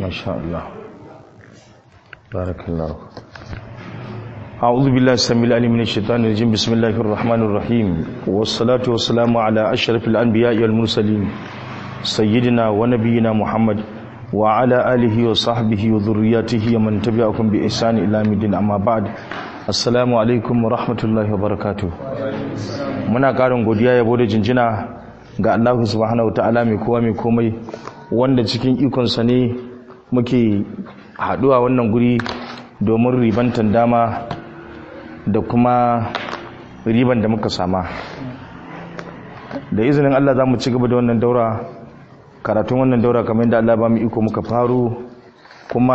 ما شاء الله بارك الله أعوذ بالله السميع العليم من الشيطان الرجيم بسم الله الرحمن الرحيم والصلاة والسلام على أشرف الأنبياء والمرسلين سيدنا ونبينا محمد وعلى آله وصحبه وذرياته ومن تبعهم بإحسان إلى يوم الدين أما بعد السلام عليكم ورحمة الله وبركاته muna ƙarin godiya yabo da jinjina ga Allah subhanahu wataala mai kowa mai komai wanda cikin ikonsa ne muke haɗuwa wannan guri domin ribantan dama da kuma riban da muka sama da izinin Allah za mu ci gaba da wannan daura karatun wannan daura kamar yadda Allah ba mu iko muka faru kuma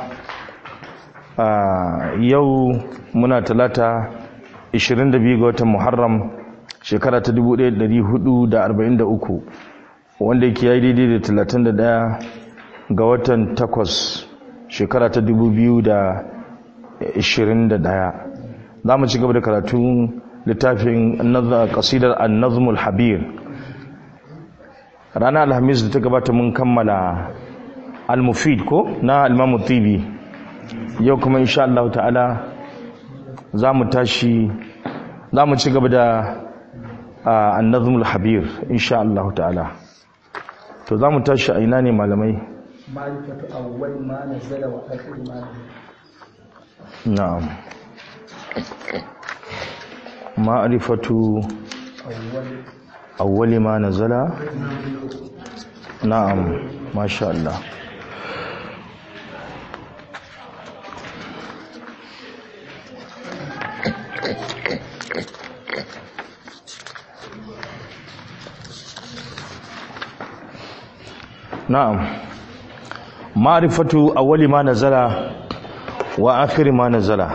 yau muna talata 22 ga watan Muharram shekara ta 1443 wanda yake yayi daidai da 31 ga watan 8 shekara ta 2021 za mu ci gaba da karatun littafin kasidar annazmul habir ranar alhamis da ta gabata mun kammala al-mufid ko na al-mamu tibi yau kuma insha Allah ta'ala za mu tashi za mu ci gaba da annazmul habir insha Allah ta'ala to za mu tashi a ina ne malamai ma'rifatu awwal ma nazala wa akhir ma na'am ma'rifatu awwal awwali ma nazala na'am masha Allah na'am ma'rifatu awwali ma nazala wa akhir ma nazala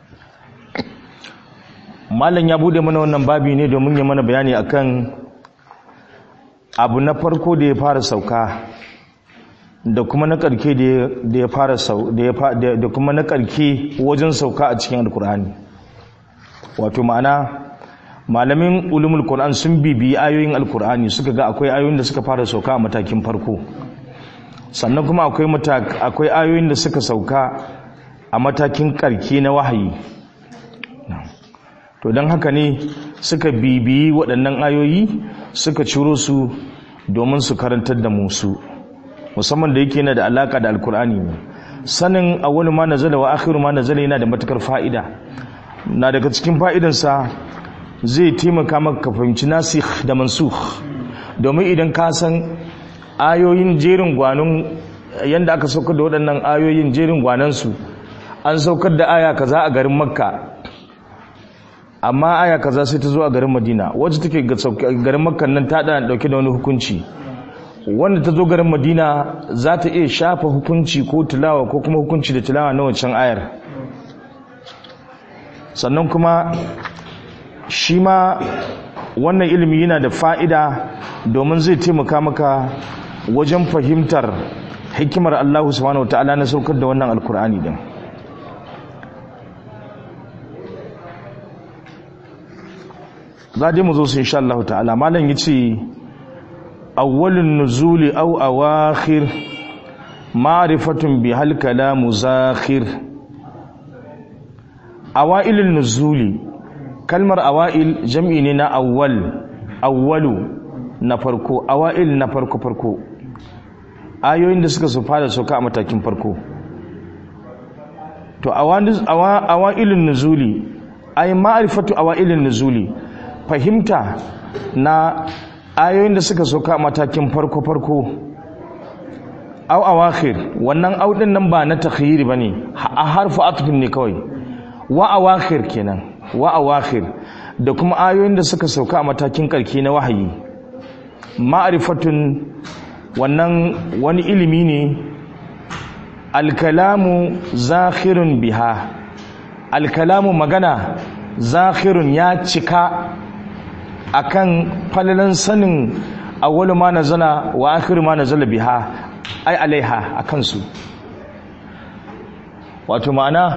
mallan ya bude mana wannan babi ne domin ya mana bayani akan abu na farko da ya fara sauka da kuma na karke da ya fara sau da kuma na karke wajen sauka a cikin alkur'ani wato ma'ana malamin ulumul qur'an sun bibiyi ayoyin alkur'ani suka ga akwai ayoyin da suka fara sauka a matakin farko sannan kuma akwai akwai ayoyin da suka sauka a matakin karke na wahayi to don haka ne suka bibiyi waɗannan ayoyi suka ciro su domin su karantar da musu musamman da yake na da alaka da alkur'ani ne sanin awwalu ma nazala wa akhiru ma nazala yana da matukar fa'ida na daga cikin fa'idansa zai taimaka maka ka fahimci nasikh da mansukh domin idan ka san ayoyin jerin gwanon yanda aka saukar da waɗannan ayoyin jerin gwanansu an saukar da aya kaza a garin makka amma aya kaza sai ta zo a garin madina wacce take garin makka nan ta da dauke da wani hukunci wanda ta zo garin madina za ta iya shafa hukunci ko tilawa ko kuma hukunci da tilawa na wancan ayar sannan kuma shi ma wannan ilimi yana da fa'ida domin zai taimaka maka wajen fahimtar hikimar Allah subhanahu wa ta'ala na saukar da wannan alkur'ani din za dai mu zo su insha Allah ta'ala malam yace awwalun nuzuli aw awakhir ma'rifatun bi hal kalamu zakhir awailun nuzuli kalmar awail jam'i ne na awwal awwalu na farko awail na farko farko ayoyin da suka su fara sauka a matakin farko to awailun nuzuli ay ma'rifatu awailun nuzuli fahimta na ayoyin da suka soka matakin farko-farko au awakhir wannan audin nan ba na takhyiri bane a harfu atfin ne kawai wa awakhir kenan wa awakhir da kuma ayoyin da suka sauka a matakin karki na wahayi ma'rifatun wannan wani ilimi ne alkalamu zakhirun biha alkalamu magana zakhirun ya cika akan falalan sanin awwalu ma nazala wa akhiru ma nazala biha ai alaiha akan su wato ma'ana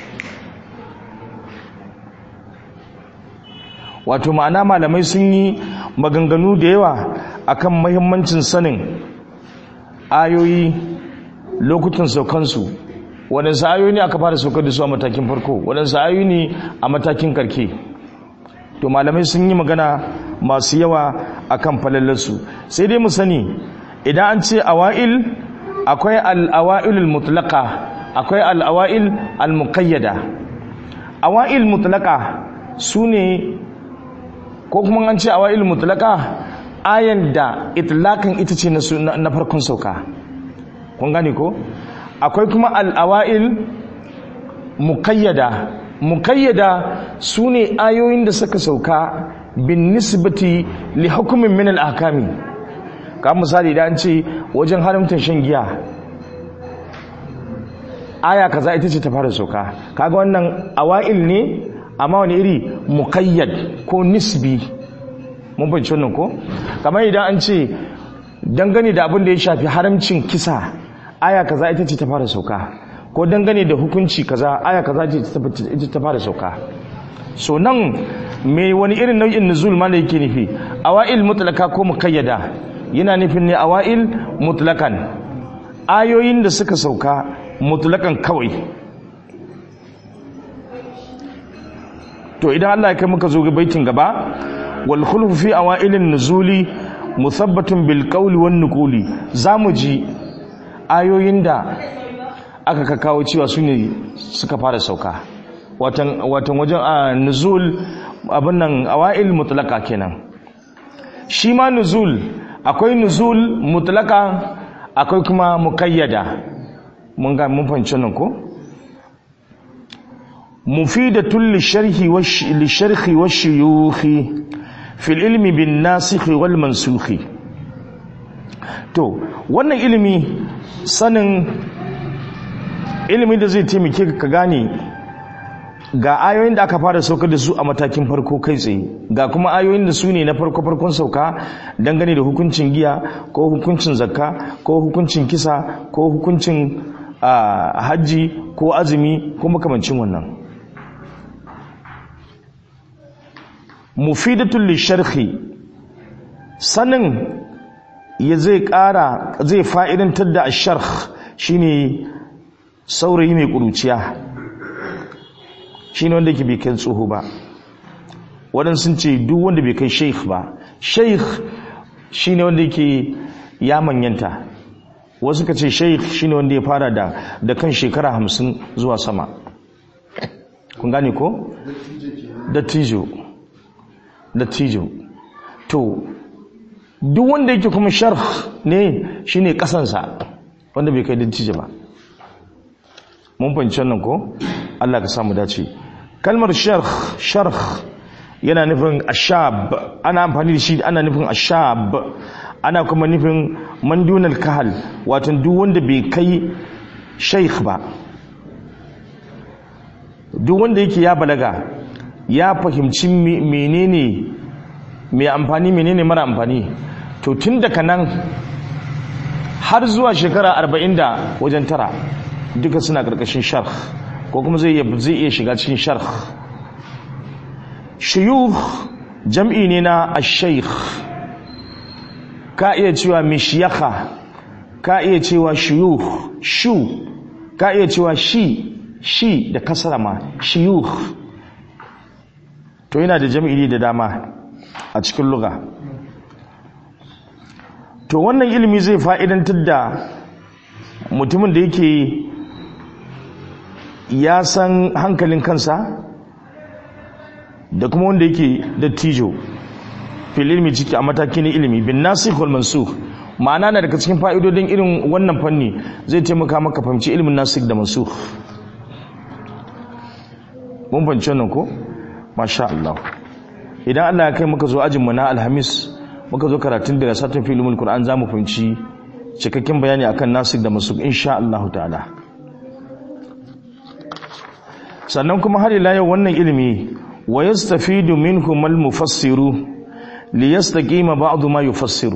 wato ma'ana malamai sun yi maganganu da yawa akan muhimmancin sanin ayoyi lokutan saukansu waɗansu ayoyi ne aka fara saukar da su a matakin farko waɗansu ayoyi ne a matakin karke to malamai sun yi magana masu yawa akan falallarsu sai dai mu sani idan an ce awa'il akwai al'awa'ilul mutlaka akwai al'awa'il al-muqayyada awa'il mutlaka su ne ko kuma an ce awa'il mutlaka ayan da itlakan ita ce na farkon sauka kun gane ko akwai kuma al'awa'il muqayyada muqayyada su ne ayoyin da suka sauka bin nisbati li hukumin min al-ahkami ka misali da an ce wajen haramta shan giya aya kaza ita ce ta fara sauka kaga wannan awa'il ne amma wani iri muqayyad ko nisbi mun bayyana wannan ko kamar idan an ce dangane da abin da ya shafi haramcin kisa aya kaza ita ce ta fara sauka ko dangane da hukunci kaza aya kaza ita ta fara sauka so nan me wani irin nau'in nuzul ma da yake nufi awa'il mutlaka ko muqayyada yana nufin ne awa'il mutlakan ayoyin da suka sauka mutlakan kawai to idan Allah ya kai muka zo ga baitin gaba wal khulfu fi awailin nuzuli musabbatun bil qawli wan nuquli zamu ji ayoyin da aka ka kawo cewa su ne suka fara sauka watan watan wajen a nuzul abin nan awail mutlaka kenan shi ma nuzul akwai nuzul mutlaka akwai kuma mukayyada mun ga mun fahimci nan ko mufidatul lisharhi wash lisharhi washuyukhi fil ilmi bin nasikh wal mansukh to wannan ilimi sanin ilimi da zai taimake ka gane ga ayoyin da aka fara saukar da su a matakin farko kai tsaye ga kuma ayoyin da su ne na farko farkon sauka dangane da hukuncin giya ko hukuncin zakka ko hukuncin kisa ko hukuncin hajji ko azumi ko makamancin wannan mufidatul lisharhi sanin ya zai kara zai fa'idantar da asharh shine saurayi mai kuruciya shi ne wanda ke bai kai tsoho ba waɗansu sun ce duk wanda bai kai sheikh ba sheikh shi ne wanda ke ya manyanta wasu ka ce sheikh shi ne wanda ya fara da da kan shekara hamsin zuwa sama kun gane ko? dattijo dattijo to duk wanda yake kuma sharh ne shi ne ƙasansa wanda bai kai dattijo ba mun fahimci wannan ko? Allah ka samu dace kalmar sharh sharh yana nufin ashab ana amfani da shi ana nufin ashab ana kuma nufin mandunal kahal wato duk wanda bai kai sheikh ba duk wanda yake ya balaga ya fahimci menene mai amfani menene mara amfani to tun daga nan har zuwa shekara arba'in da wajen tara duka suna ƙarƙashin sharh ko kuma zai iya shiga cikin sharh shuyukh jam'i ne na ash-shaykh ka iya cewa mishyakha ka iya cewa shuyukh shu ka iya cewa shi shi da kasara ma shuyukh to yana da jam'i da dama a cikin lugha to wannan ilimi zai fa'idantar da mutumin da yake ya san hankalin kansa da kuma wanda yake dattijo fil ilmi ciki a mataki na ilimi bin nasikh wal mansukh ma'ana na daga cikin fa'idodin irin wannan fanni zai taimaka maka fahimci ilimin nasikh da mansukh mun fahimci wannan ko masha Allah idan Allah ya kai muka zo ajin mu na alhamis muka zo karatun daga satin filimul qur'an zamu fahimci cikakken bayani akan nasikh da mansukh insha Allah ta'ala sannan kuma har ila yau wannan ilimi wa yastafidu minhum al-mufassiru li yastaqima ba'd ma yufassiru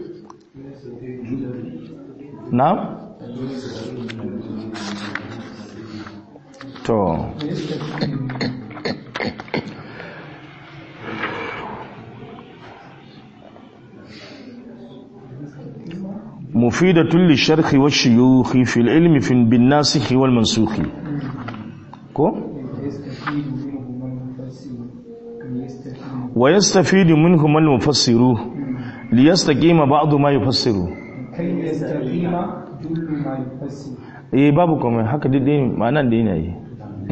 na to mufidatun lisharhi wa shuyukhi fil ilmi fin bin nasikhi wal mansukhi ko يستفيد منهما المفسر wa yastafidu minhum al mufassiru liyastaqima ba'du ma yufassiru كي يستقيم جل ما يفسر eh babu komai haka dai ma'anan da yana yi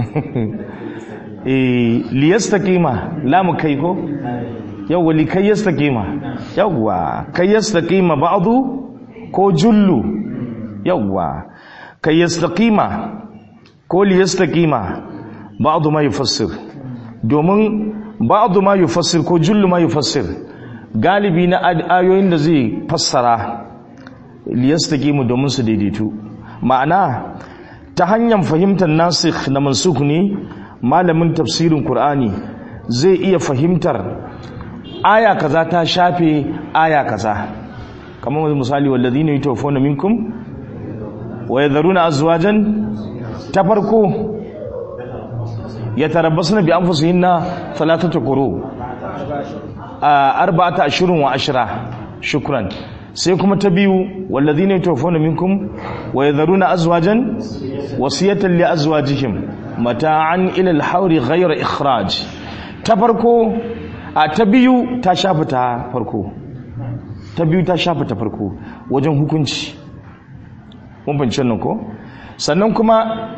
eh liyastaqima lamu kai ko yawwa li kai yastaqima yawwa kai yastaqima ba'du ko jullu yawwa kai yastaqima ko liyastaqima ba'du ma yufassir domin ba'du ma yufassir ko jullu ma yufassir galibi na ad- ayoyin da zai fassara liyastaqimu domin su daidaitu ma'ana ta hanyar fahimtar nasikh na mansukh ne malamin tafsirin qur'ani zai iya fahimtar aya kaza ta shafe aya kaza kamar misali walladhina yatawaffawna minkum wa yadharuna azwajan ta farko yatarabbasna bi anfusihinna thalathata quru arba'ata ashhurun wa ashra shukran sai kuma ta biyu wallazina yatawaffawna minkum wa yadharuna azwajan wasiyatan li azwajihim mata'an ila al-hawri ghayra ikhraj ta farko a ta biyu ta shafa ta farko ta biyu ta shafa ta farko wajen hukunci mun fahimci nan ko sannan kuma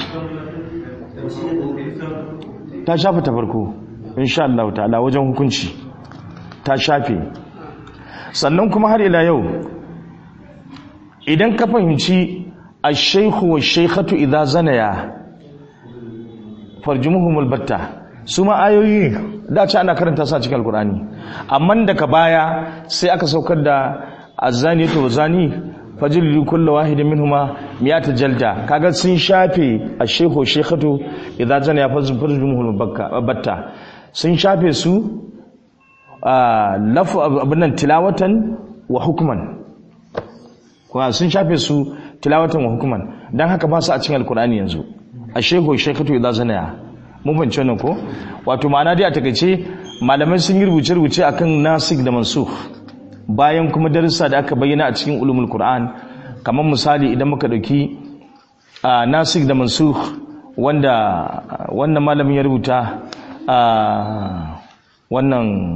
ta shafa ta farko insha Allah ta'ala wajen hukunci ta shafe sannan kuma har ila yau idan ka fahimci ash-shaykhu wash-shaykhatu idza zanaya farjumuhumul batta su ma ayoyi da ce ana karanta su a cikin alkur'ani amma daga baya sai aka saukar da azani to zani fajlilu kullu wahidin minhuma miyata jalda kaga sun shafe ash-shaykhu shaykhatu idza zanaya farjumuhumul batta sun shafe su lafu abinan tilawatan wa hukuman kuma sun shafe su tilawatan wa hukuman don haka ba su a cikin alkur'ani yanzu a shego shekatu idan zanaya mun fahimci wannan ko wato ma'ana dai a takaice malamai sun yi rubuce-rubuce akan nasik da mansukh bayan kuma darussa da aka bayyana a cikin ulumul qur'an kamar misali idan muka dauki nasik da mansukh wanda wannan malamin ya rubuta wannan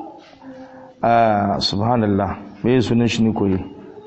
subhanallah me sunan shi ne koyi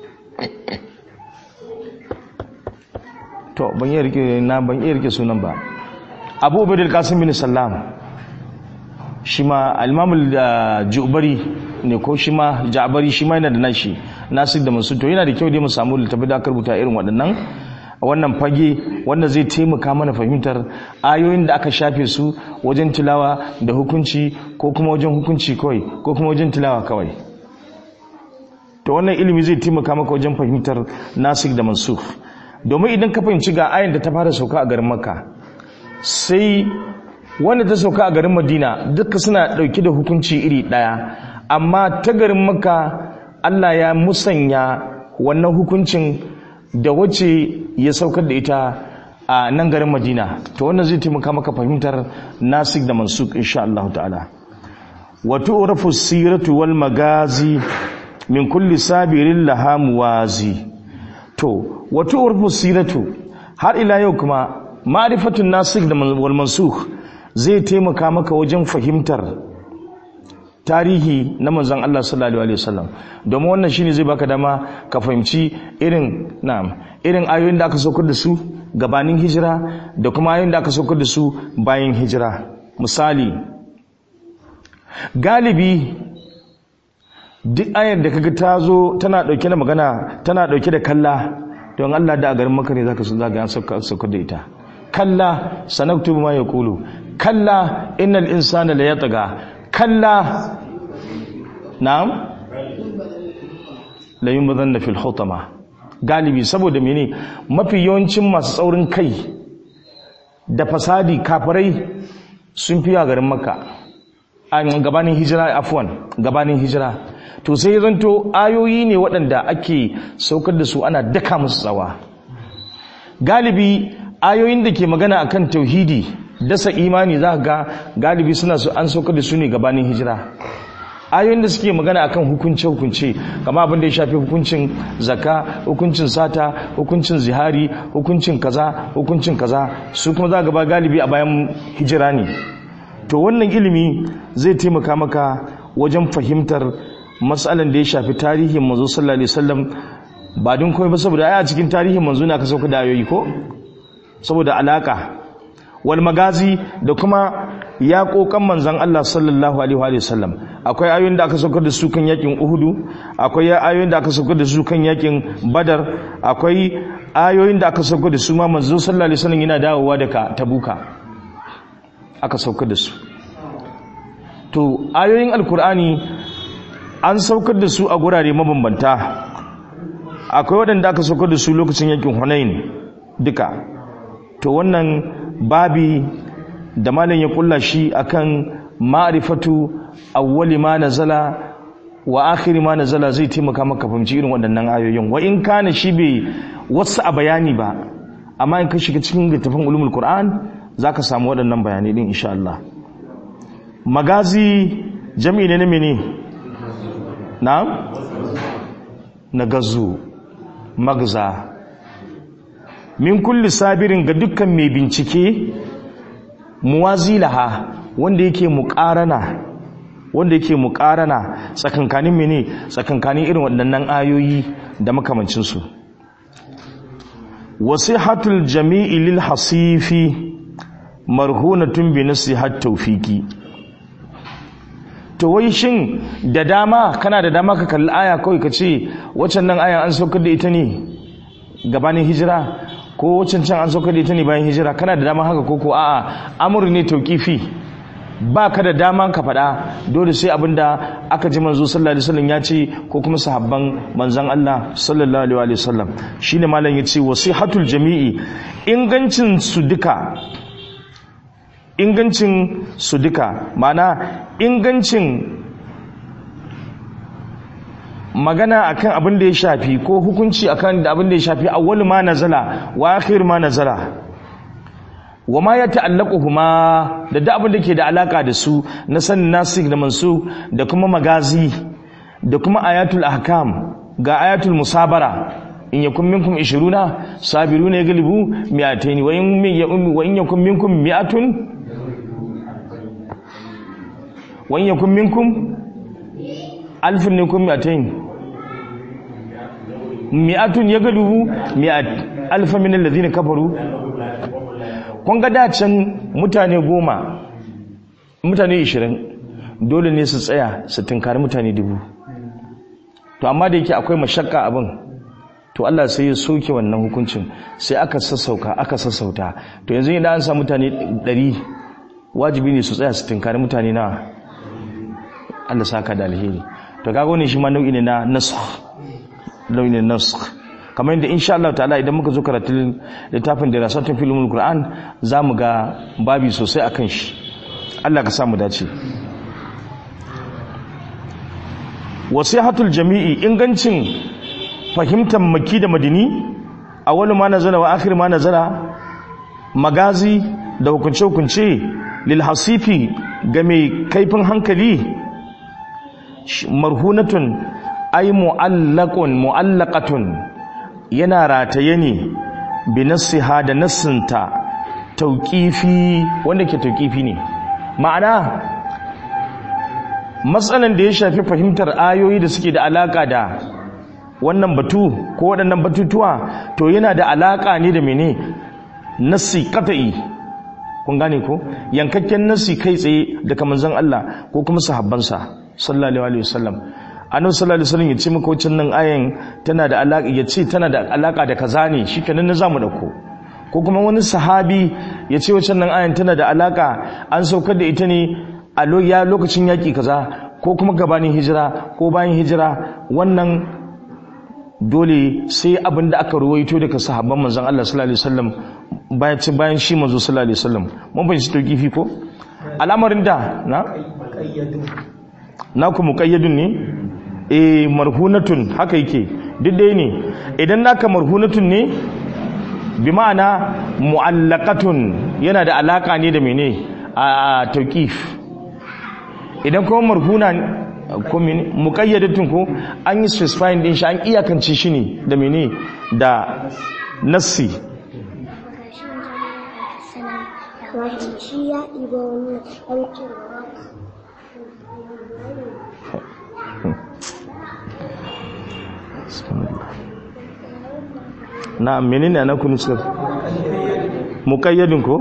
to ban iya rike na ban iya rike sunan ba Abu Ubaidul Qasim bin Sallam shi ma al-Imam al-Jubari ne ko shi ma Ja'bari shi ma yana da nashi Nasir da Mansur to yana da kyau dai mu samu littafi da aka rubuta irin waɗannan wannan fage wanda zai taimaka mana fahimtar ayoyin da aka shafe su wajen tilawa da hukunci ko kuma wajen hukunci kawai ko kuma wajen tilawa kawai to wannan ilimi zai taimaka maka wajen fahimtar nasik da mansukh domin idan ka fahimci ga ayin da ta fara sauka a garin makka sai wanda ta sauka a garin madina duka suna dauke da hukunci iri daya amma ta garin makka Allah ya musanya wannan hukuncin da wacce ya saukar da ita a nan garin madina to wannan zai taimaka maka fahimtar nasik da mansuk insha Allah ta'ala wa tu'rafu siratu wal magazi min kulli sabirin laha muwazi to wa tu'rafu siratu har ila yau kuma ma'rifatun nasik da wal mansuk zai taimaka maka wajen fahimtar tarihi na manzon Allah sallallahu alaihi wasallam domin wannan shine zai baka dama ka fahimci irin na'am irin ayoyin da aka saukar da su gabanin hijira da kuma ayoyin da aka saukar da su bayan hijira misali galibi duk ayar da kaga ta zo tana dauke da magana tana dauke da kalla don Allah da a garin maka ne zaka so zaka an saukar da ita kalla sanaktubu ma yaqulu kalla innal insana la yatgha kalla na'am la yunbadanna fil hutama galibi saboda mene mafi yawancin masu tsaurin kai da fasadi kafirai sun fi a garin makka a gabanin hijira afwan gabanin hijira to sai zanto ayoyi ne waɗanda ake saukar da su ana daka musu tsawa galibi ayoyin da ke magana akan tauhidi dasa imani za ga galibi suna su an saukar da su ne gabanin hijira ayoyin da suke magana akan hukunce hukunce kama abin da ya shafi hukuncin zakka hukuncin sata hukuncin zihari hukuncin kaza hukuncin kaza su kuma za gaba galibi a bayan hijira ne to wannan ilimi zai taimaka maka wajen fahimtar matsalan da ya shafi tarihin manzo sallallahu alaihi wasallam ba don komai ba saboda ai a cikin tarihin manzo ne aka sauka da ayoyi ko saboda alaka wal magazi da kuma ya kokan manzon Allah sallallahu alaihi wa sallam akwai ayoyin da aka saukar da su kan yakin Uhudu akwai ayoyin da aka saukar da su kan yakin Badar akwai ayoyin da aka saukar da su ma manzo sallallahu alaihi wasallam yana dawowa daga Tabuka aka saukar da su to ayoyin alkur'ani an saukar da su a gurare mabambanta akwai waɗanda aka saukar da su lokacin yakin Hunain duka to wannan babi da malam ya kulla shi akan ma'rifatu awwali ma nazala wa akhiri ma nazala zai taimaka maka fahimci irin waɗannan ayoyin wa in kana shi bai wasu a bayani ba amma in ka shiga cikin littafin ulumul qur'an zaka samu waɗannan bayanai din insha Allah magazi jami'i ne na mene na na gazu magza min kulli sabirin ga dukkan mai bincike muwazilaha wanda yake muqarana wanda yake muqarana tsakankanin mene tsakankanin irin waɗannan ayoyi da makamancin su wasihatul jami'i lil hasifi marhunatun bi nasihat tawfiki to wai shin da dama kana da dama ka kalli aya kawai ka ce waccan nan ayan an saukar da ita ne gabanin hijira ko waccan can an saukar da ita ne bayan hijira kana da dama haka koko a'a amur ne tauqifi ba ka da dama ka faɗa dole sai abinda aka ji manzo sallallahu alaihi wasallam ya ce ko kuma sahabban manzon Allah sallallahu alaihi wasallam shine malam yace wasihatul jami'i ingancin su duka ingancin su duka mana ingancin magana akan abin da ya shafi ko hukunci akan abin da ya shafi awwal ma nazala wa akhir ma nazala wa ma ya ta'allaquhuma da da abin da ke da alaka da su na sanin nasikh da mansu da kuma magazi da kuma ayatul ahkam ga ayatul musabara in yakun minkum 20 sabiruna yaglibu mi'atayn wa in wa in yakun minkum mi'atun wa in yakun minkum alfun ne kun mi'atayn mi'atun yaglibu mi'at alfa min alladhina kafaru kun ga dacin mutane goma mutane ishirin dole ne su tsaya su tunkari mutane dubu to amma da yake akwai mashakka abin to Allah sai ya soke wannan hukuncin sai aka sassauka aka sassauta to yanzu idan an sa mutane ɗari wajibi ne su tsaya su tunkari mutane na Allah saka da alheri to kaga wannan shi ma nau'i ne na nasakh nau'i ne na nasakh kamar yadda insha Allah ta'ala idan muka zo karatun littafin da rasatun filmul Qur'an za mu ga babi sosai akan shi Allah ka samu dace wasihatul jami'i ingancin fahimtar maki da madini awwalu ma nazala wa akhir ma nazala magazi da hukunce hukunce lil hasifi ga mai kaifin hankali marhunatun ay mu'allaqun mu'allaqatun yana rataye ne bi nassiha da nassinta tauƙifi wanda ke tauƙifi ne ma'ana matsalan da ya shafi fahimtar ayoyi da suke da alaƙa da wannan batu ko waɗannan batutuwa to yana da alaƙa ne da mene nassi qat'i kun gane ko yankakken nassi kai tsaye daga manzon Allah ko kuma sahabbansa sallallahu alaihi wasallam annabi sallallahu alaihi wasallam ya ce maka wacin nan ayan tana da alaka ya ce tana da alaka da kaza ne shikenan na zamu dauko ko kuma wani sahabi ya ce wacin nan ayan tana da alaka an saukar da ita ne a ya lokacin yaki kaza ko kuma gabanin hijira ko bayan hijira wannan dole sai abin da aka ruwaito daga sahabban manzon Allah sallallahu alaihi wasallam bayan ci bayan shi manzo sallallahu alaihi wasallam mun bayyana to kifi ko al'amarin da na na ku muqayyadun ne e marhunatun haka yake duk dai ne idan naka marhunatun ne bi ma'ana mu'allaqatun yana da alaka ne da mene a tauqif idan kuma marhuna ko mene muqayyadatun ko an yi specifying din shi an iyakance shi ne da mene da nassi wato shi ya ɗiba wani aikin na menene ana kunu suka muqayyadin ko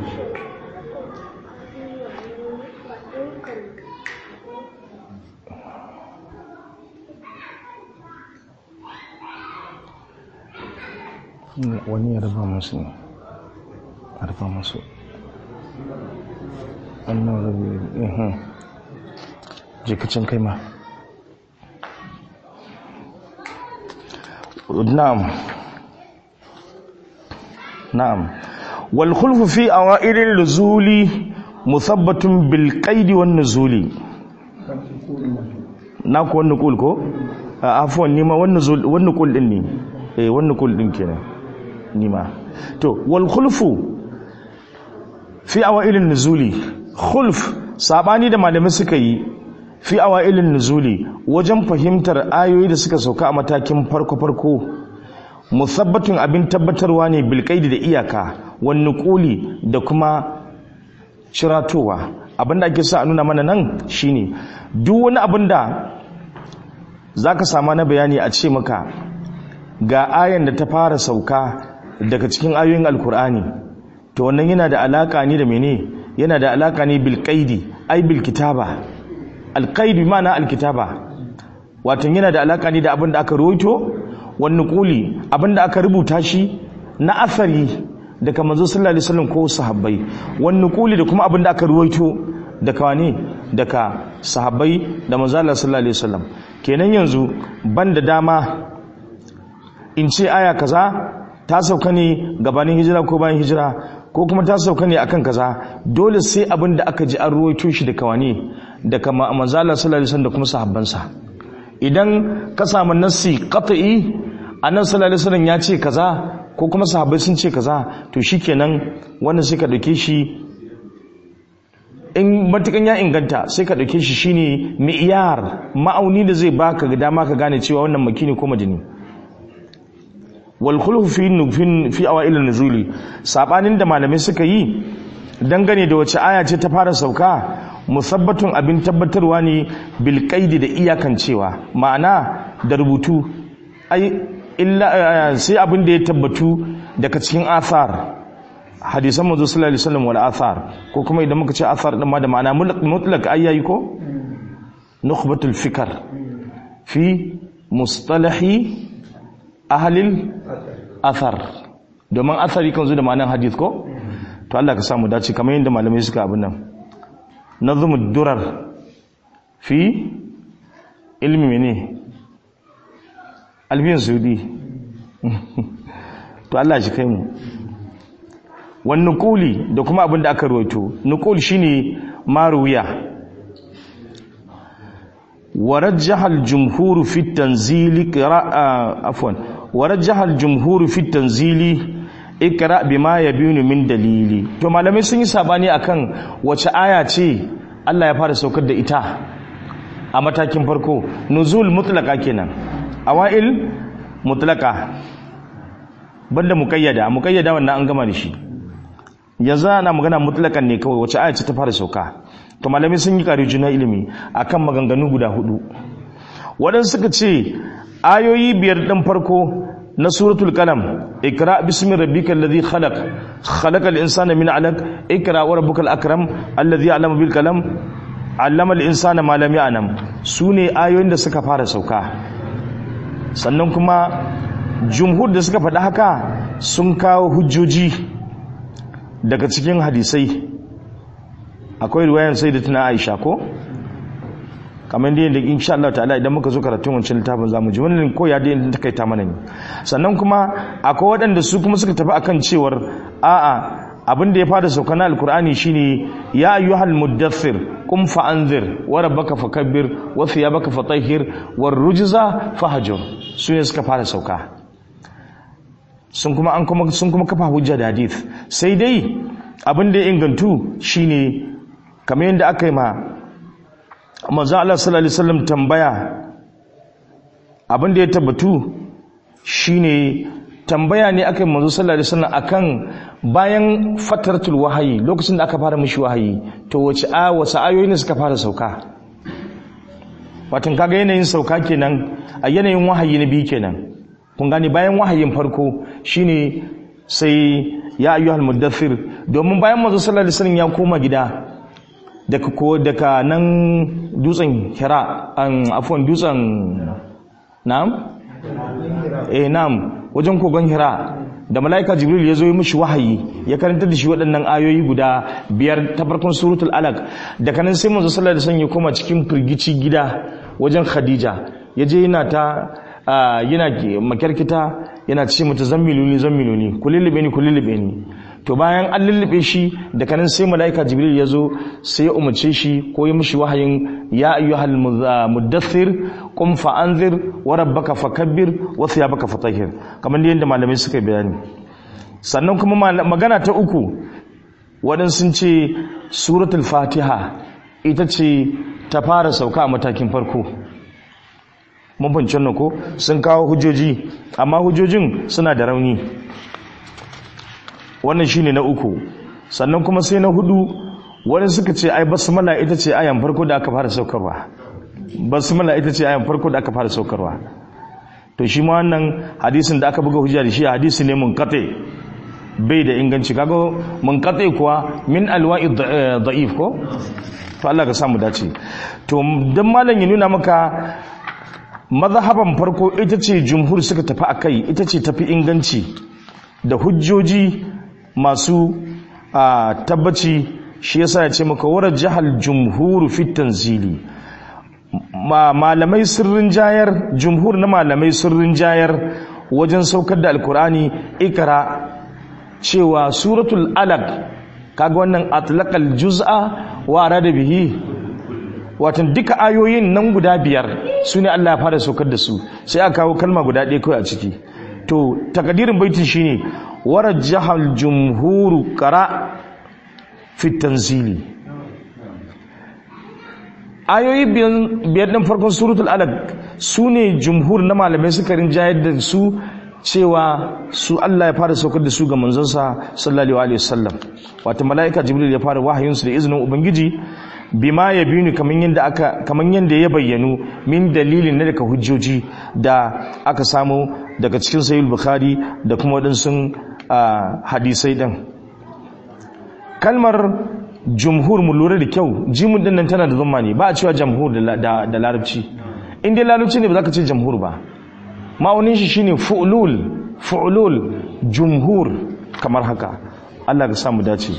wani ya raba musu ne a raba musu wannan rabi ihun jikacin kai ma na'am na'am wal khulfu fi awa'ilil nuzuli musabbatun bil qaidi wan nuzuli na ku wannan kul ko a afwan nima wannan zul wannan kul din ne eh wannan kul din kenan nima to wal khulfu fi awailin nuzuli khulf sabani da malamai suka yi fi awailin nuzuli wajen fahimtar ayoyi da suka sauka a matakin farko farko musabbatun abin tabbatarwa ne bilkaidi da iyaka wani kuli da kuma ciratowa abinda ake sa a nuna mana nan shine duk wani abin da za ka sama na bayani a ce maka ga ayan da ta fara sauka daga cikin ayoyin alkur'ani to wannan yana da alaka ne da mene yana da alaka ne bilkaidi ai bilkitaba alkaidi mana alkitaba watan yana da alaka ne da abin da aka rawaito wani kuli abinda aka rubuta shi na asali daga manzo sallallahu alaihi wasallam ko sahabbai wani kuli da kuma abinda aka ruwaito daga wani daga sahabbai da manzo sallallahu alaihi wasallam kenan yanzu banda dama in ce aya kaza ta sauka ne gabanin hijira ko bayan hijira ko kuma ta sauka ne akan kaza dole sai abinda aka ji an ruwaito shi daga wani daga manzo sallallahu alaihi wasallam da kuma sahabbansa idan ka samu nassi qat'i annabi sallallahu alaihi wasallam ya ce kaza ko kuma sahabbai sun ce kaza to shikenan wannan sai ka dauke shi in matukan ya inganta sai ka dauke shi shine mi'yar ma'auni da zai baka ga dama ka gane cewa wannan makini ko madini wal khulfu fi nufin fi awail nuzuli sabanin da malamai suka yi dangane da wace aya ce ta fara sauka musabbatun abin tabbatarwa ne bil qaidi da iyakancewa ma'ana da rubutu ai illa sai abin da ya tabbatu daga cikin athar hadisan manzo sallallahu alaihi wasallam wal athar ko kuma idan muka ce athar din ma da ma'ana mutlaq ayyayi ko nukhbatul fikr fi mustalahi ahli athar domin athari kan zo da ma'anar hadith ko to Allah ka samu dace kamar yadda malamai suka abin nan nazmud durar fi ilmi mene albiyan saudi to Allah shi kai mu wani nukuli da kuma abin da aka rawaito nukul shine maruwiya ورجح الجمهور في التنزيل قراءة عفوا ورجح الجمهور في التنزيل اقرا بما يبين من دليلي to malamai sun yi sabani akan wace aya ce Allah ya fara saukar da ita a matakin farko nuzul mutlaka kenan awail mutlaka banda muqayyada muqayyada wannan an gama da shi yanzu ana magana mutlakan ne kawai wace aya ce ta fara sauka to malamai sun yi ƙari juna ilimi akan maganganu guda hudu waɗansu suka ce ayoyi biyar ɗin farko na suratul kalam ikra bismi rabbikal ladhi khalaq khalaqal insana min 'alaq ikra wa rabbukal akram alladhi 'allama bil kalam 'allama al insana ma lam ya'lam sune ayoyin da suka fara sauka sannan kuma jumhur da suka faɗi haka sun kawo hujjoji daga cikin hadisai akwai riwayan sai da tuna aisha ko kamar da yadda insha Allah ta'ala idan muka zo karatun wancan littafin zamu ji wannan ko ya da yadda ta kaita mana ne sannan kuma akwai waɗanda su kuma suka tafi akan cewar a'a abin da ya fara sauka na alkur'ani shine ya ayyuhal muddathir qum fa anzir wa rabbaka fakabbir wa thiyabaka fatahhir war rujza fahjur su ne suka fara sauka sun kuma an kuma sun kuma kafa hujja da hadith sai dai abin da ya ingantu shine kamar yadda aka yi ma manzo Allah sallallahu alaihi wasallam tambaya abin da ya tabbatu shine tambaya ne aka yi manzo sallallahu alaihi wasallam akan bayan fatartul wahayi lokacin da aka fara mishi wahayi to wace a wace ayoyi ne suka fara sauka watan kaga yanayin sauka kenan a yanayin wahayi na biyu kenan kun gane bayan wahayin farko shine sai ya ayyuhal muddathir domin bayan manzo sallallahu alaihi wasallam ya koma gida daga ko daga nan dutsen Hira an afwan dutsen na'am eh na'am wajen kogon Hira da malaika Jibril ya zo yi mishi wahayi ya karanta da shi waɗannan ayoyi guda biyar ta farkon suratul alaq daga nan sai manzo sallallahu alaihi wasallam ya koma cikin firgici gida wajen Khadija ya je yana ta yana makarkita yana ce mata zammiluni zammiluni ku lullube ni ku lullube ni to bayan an lullube shi da kanin sai malaika jibril ya zo sai ya umarce shi ko ya mishi wahayin ya ayyuhal muddathir qum fa anzir wa rabbaka fakabbir wa thiyabaka fatahhir kamar yadda malamai suka bayani sannan kuma magana ta uku waɗansu sun ce suratul fatiha ita ce ta fara sauka a matakin farko mun fahimci wannan ko sun kawo hujjoji amma hujjojin suna da rauni wannan shine na uku sannan kuma sai na hudu wani suka ce ai basmala ita ce ayan farko da aka fara saukarwa basmala ita ce ayan farko da aka fara saukarwa to shi ma wannan hadisin da aka buga hujja da shi hadisi ne mun kate bai da inganci kaga mun kate kuwa min alwa'i da'if ko to Allah ka samu dace to dan malam ya nuna maka mazhaban farko ita ce jumhur suka tafi a kai ita ce tafi inganci da hujjoji masu a tabbaci shi yasa ya ce maka warar jihar jumhur fit tanzili malamai sirrin jayar jumhur na malamai sirrin jayar wajen saukar da alkurani ikra cewa suratul alaq kaga wannan atlaqal juz'a wa arada bihi watan duka ayoyin nan guda biyar su ne Allah ya fara saukar da su sai aka kawo kalma guda ɗaya kawai a ciki to takadirin baitin shine warajjahal jumhuru qara fi tanzili ayoyi biyar ɗin farkon suratul alaq su ne jumhur na malamai suka rinjayar da su cewa su Allah ya fara saukar da su ga manzonsa sallallahu alaihi wasallam wata mala'ika jibril ya fara wahayinsu da izinin ubangiji bima ya bini kaman yanda aka kaman yanda ya bayyanu min dalilin na daga hujjoji da aka samu daga cikin sahih bukhari da kuma wadansu hadisai din kalmar jumhur mu lura da kyau jimun din nan tana da zumma ne ba a cewa jamhur da da larabci in dai larabci ne ba za ka ce jamhur ba ma'aunin shi shine fu'lul fu'lul jumhur kamar haka Allah ka samu dace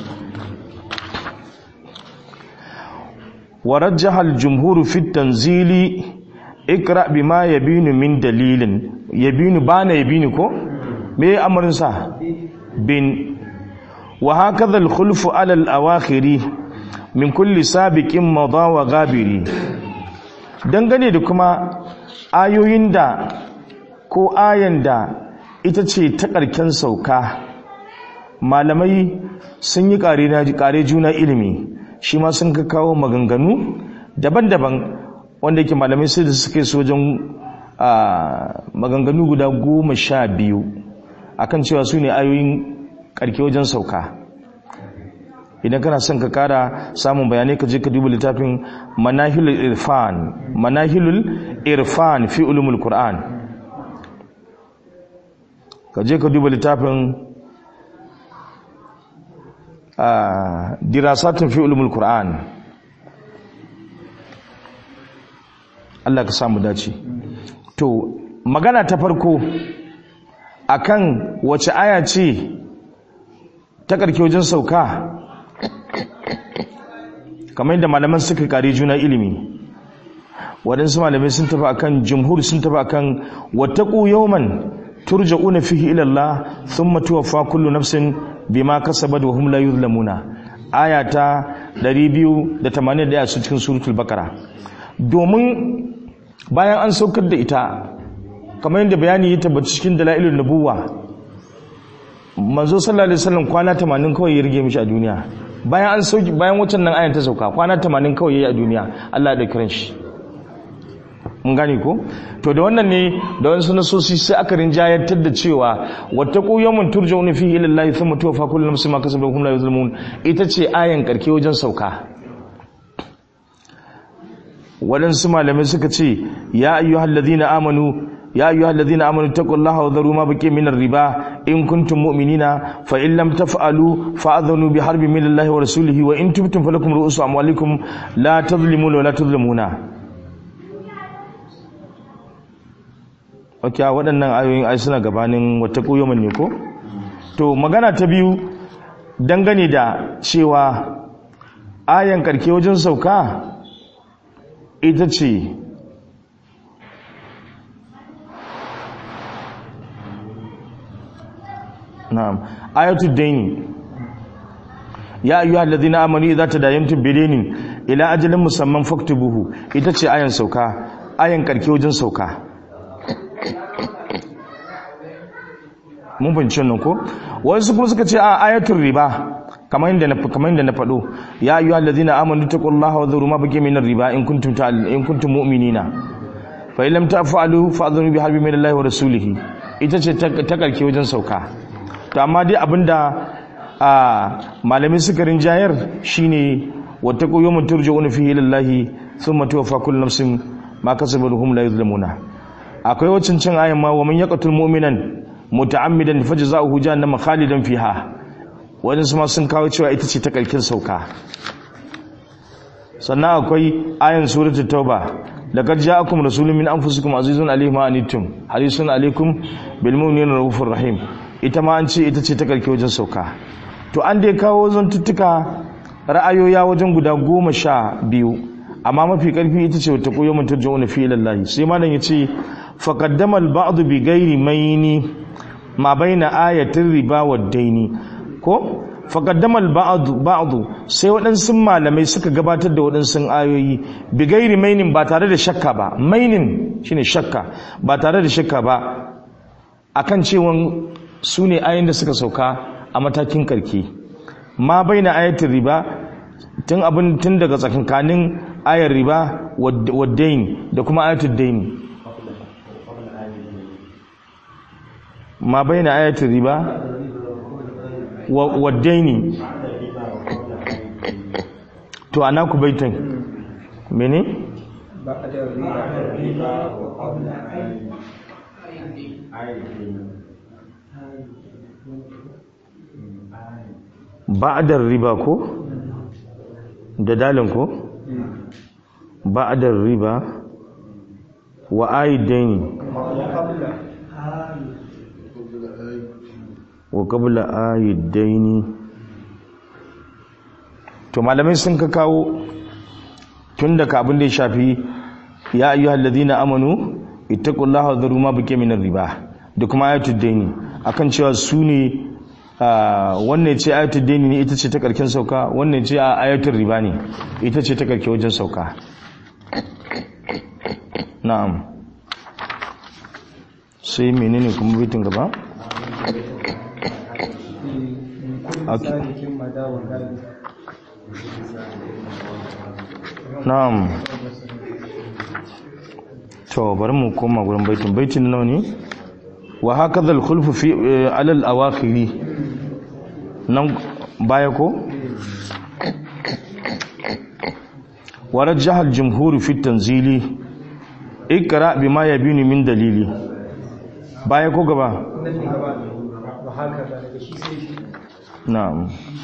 ورجح الجمهور في التنزيل اقرا بما يبين من دليل يبين بان يبين كو me amarin sa bin wa hakaza al-khulfu ala al-awakhir min kulli sabiqin madha wa ghabiri dangane da kuma ayoyin da ko ayan da ita ce ta karken sauka malamai sun yi kare juna ilimi shi ma sun ka kawo maganganu daban-daban wanda yake malamai sai da suka yi sojan maganganu guda goma sha biyu akan cewa su ne ayoyin karke wajen sauka idan kana son ka kara samun bayanai ka je ka duba littafin manahilul irfan manahilul irfan fi ulumul qur'an ka je ka duba littafin dirasatun fi ulumul qur'an Allah ka samu dace to magana ta farko akan wace aya ce ta karke wajen sauka kamar yadda malaman suka kare juna ilimi waɗansu malamai sun tafi akan jumhur sun tafi akan wattaqu yawman turja'una fihi ila Allah thumma tuwaffa kullu nafsin bima kasabat wa hum la yuzlamuna aya ta 281 su cikin suratul baqara domin bayan an saukar da ita kamar yadda bayani ya tabbata cikin dalailun nubuwa manzo sallallahu alaihi wasallam kwana 80 kawai ya rige mishi a duniya bayan an sauki bayan waccan nan ayan ta sauka kwana 80 kawai yayi a duniya Allah ya dauki shi mun gane ko to da wannan ne da wasu nasosi sai aka rinjayantar da cewa wattaqu yawman turja'una fihi ila Allah thumma tuwaffa kullu nafsin ma kasabat hum la yuzlamun ita ce ayan karke wajen sauka waɗansu malamai suka ce ya ayyuhal ladina amanu ya ayyuhal ladina amanu taqullaha wa dharu ma baqiya minar riba in kuntum mu'minina fa in lam taf'alu fa'adhanu bi harbin minallahi wa rasulihi wa in tubtum falakum ru'usu amwalikum la tadhlimuna wa la tudhlamuna Ok, waɗannan ayoyin ai suna gabanin wata ƙoyomin ne ko? To, magana ta biyu dangane da cewa ayan karke wajen sauka ita ce na'am ayatul daini ya ayyuhal ladina amanu idza tadayantum bidainin ila ajalin musamman faktubuhu ita ce ayan sauka ayan karke wajen sauka mun bincin nan ko wasu kuma suka ce a ayatul riba kamar yadda na kamar yadda na faɗo ya ayyuha allazina amanu taqullaha wa dhuru ma baqiya minar riba in kuntum ta in kuntum mu'minina fa illam taf'alu fa'dhuru bi harbi min Allah wa rasulih ita ce ta karke wajen sauka to amma dai abinda a malami suka rinjayar shine wattaqu yawman turja'una fihi ila Allah thumma tuwaffa kullu nafsin ma kasabat hum la yuzlamuna akwai wacin cin ayan ma wa man yaqtul mu'minan muta'ammidan fajza'uhu jahannama khalidan fiha wajen su ma sun kawo cewa ita ce ta kalkin sauka sannan akwai ayan suratul tauba laqad ja'akum rasulun min anfusikum azizun alayhi ma anittum harisun alaykum bil mu'minina rahufur rahim ita ma an ce ita ce ta kalke wajen sauka to an dai kawo zantuttuka ra'ayoya wajen guda goma sha biyu amma mafi karfi ita ce wata koyo mutum ja'una fi lallahi sai malam yace faqaddama al-ba'd bi ghairi mayni ma baina ayatin riba wa daini ko faqaddama al-ba'd ba'd sai waɗansu malamai suka gabatar da waɗansu ayoyi bi gairi mainin ba tare da shakka ba mainin shine shakka ba tare da shakka ba akan cewa su ne ayoyin da suka sauka a matakin karki ma baina ayatin riba tun abin tun daga tsakankanin ayar riba wa dain da kuma ayatul daini ma bai na ayatul riba wa daini to ana ku baitin mene ba'adar riba ko da dalin ko ba'adar riba wa aidaini wa qabla aidaini to malamai sun ka kawo tun daga abin da ya shafi ya ayyuhal ladina amanu ittaqullaha wa dharu ma baqiya minar riba da kuma ayatul daini akan cewa su ne wannan ce ayatul daini ne ita ce ta karkin sauka wannan ce ayatul riba ne ita ce ta karke wajen sauka na'am sai menene kuma bitin gaba na'am to bari mu koma gurin baitin baitin nawa ne wa hakaza al-khulfu fi ala al-awakhiri nan baya ko wa rajjaha al-jumhur fi tanzili ikra bima yabini min dalili baya ko gaba na'am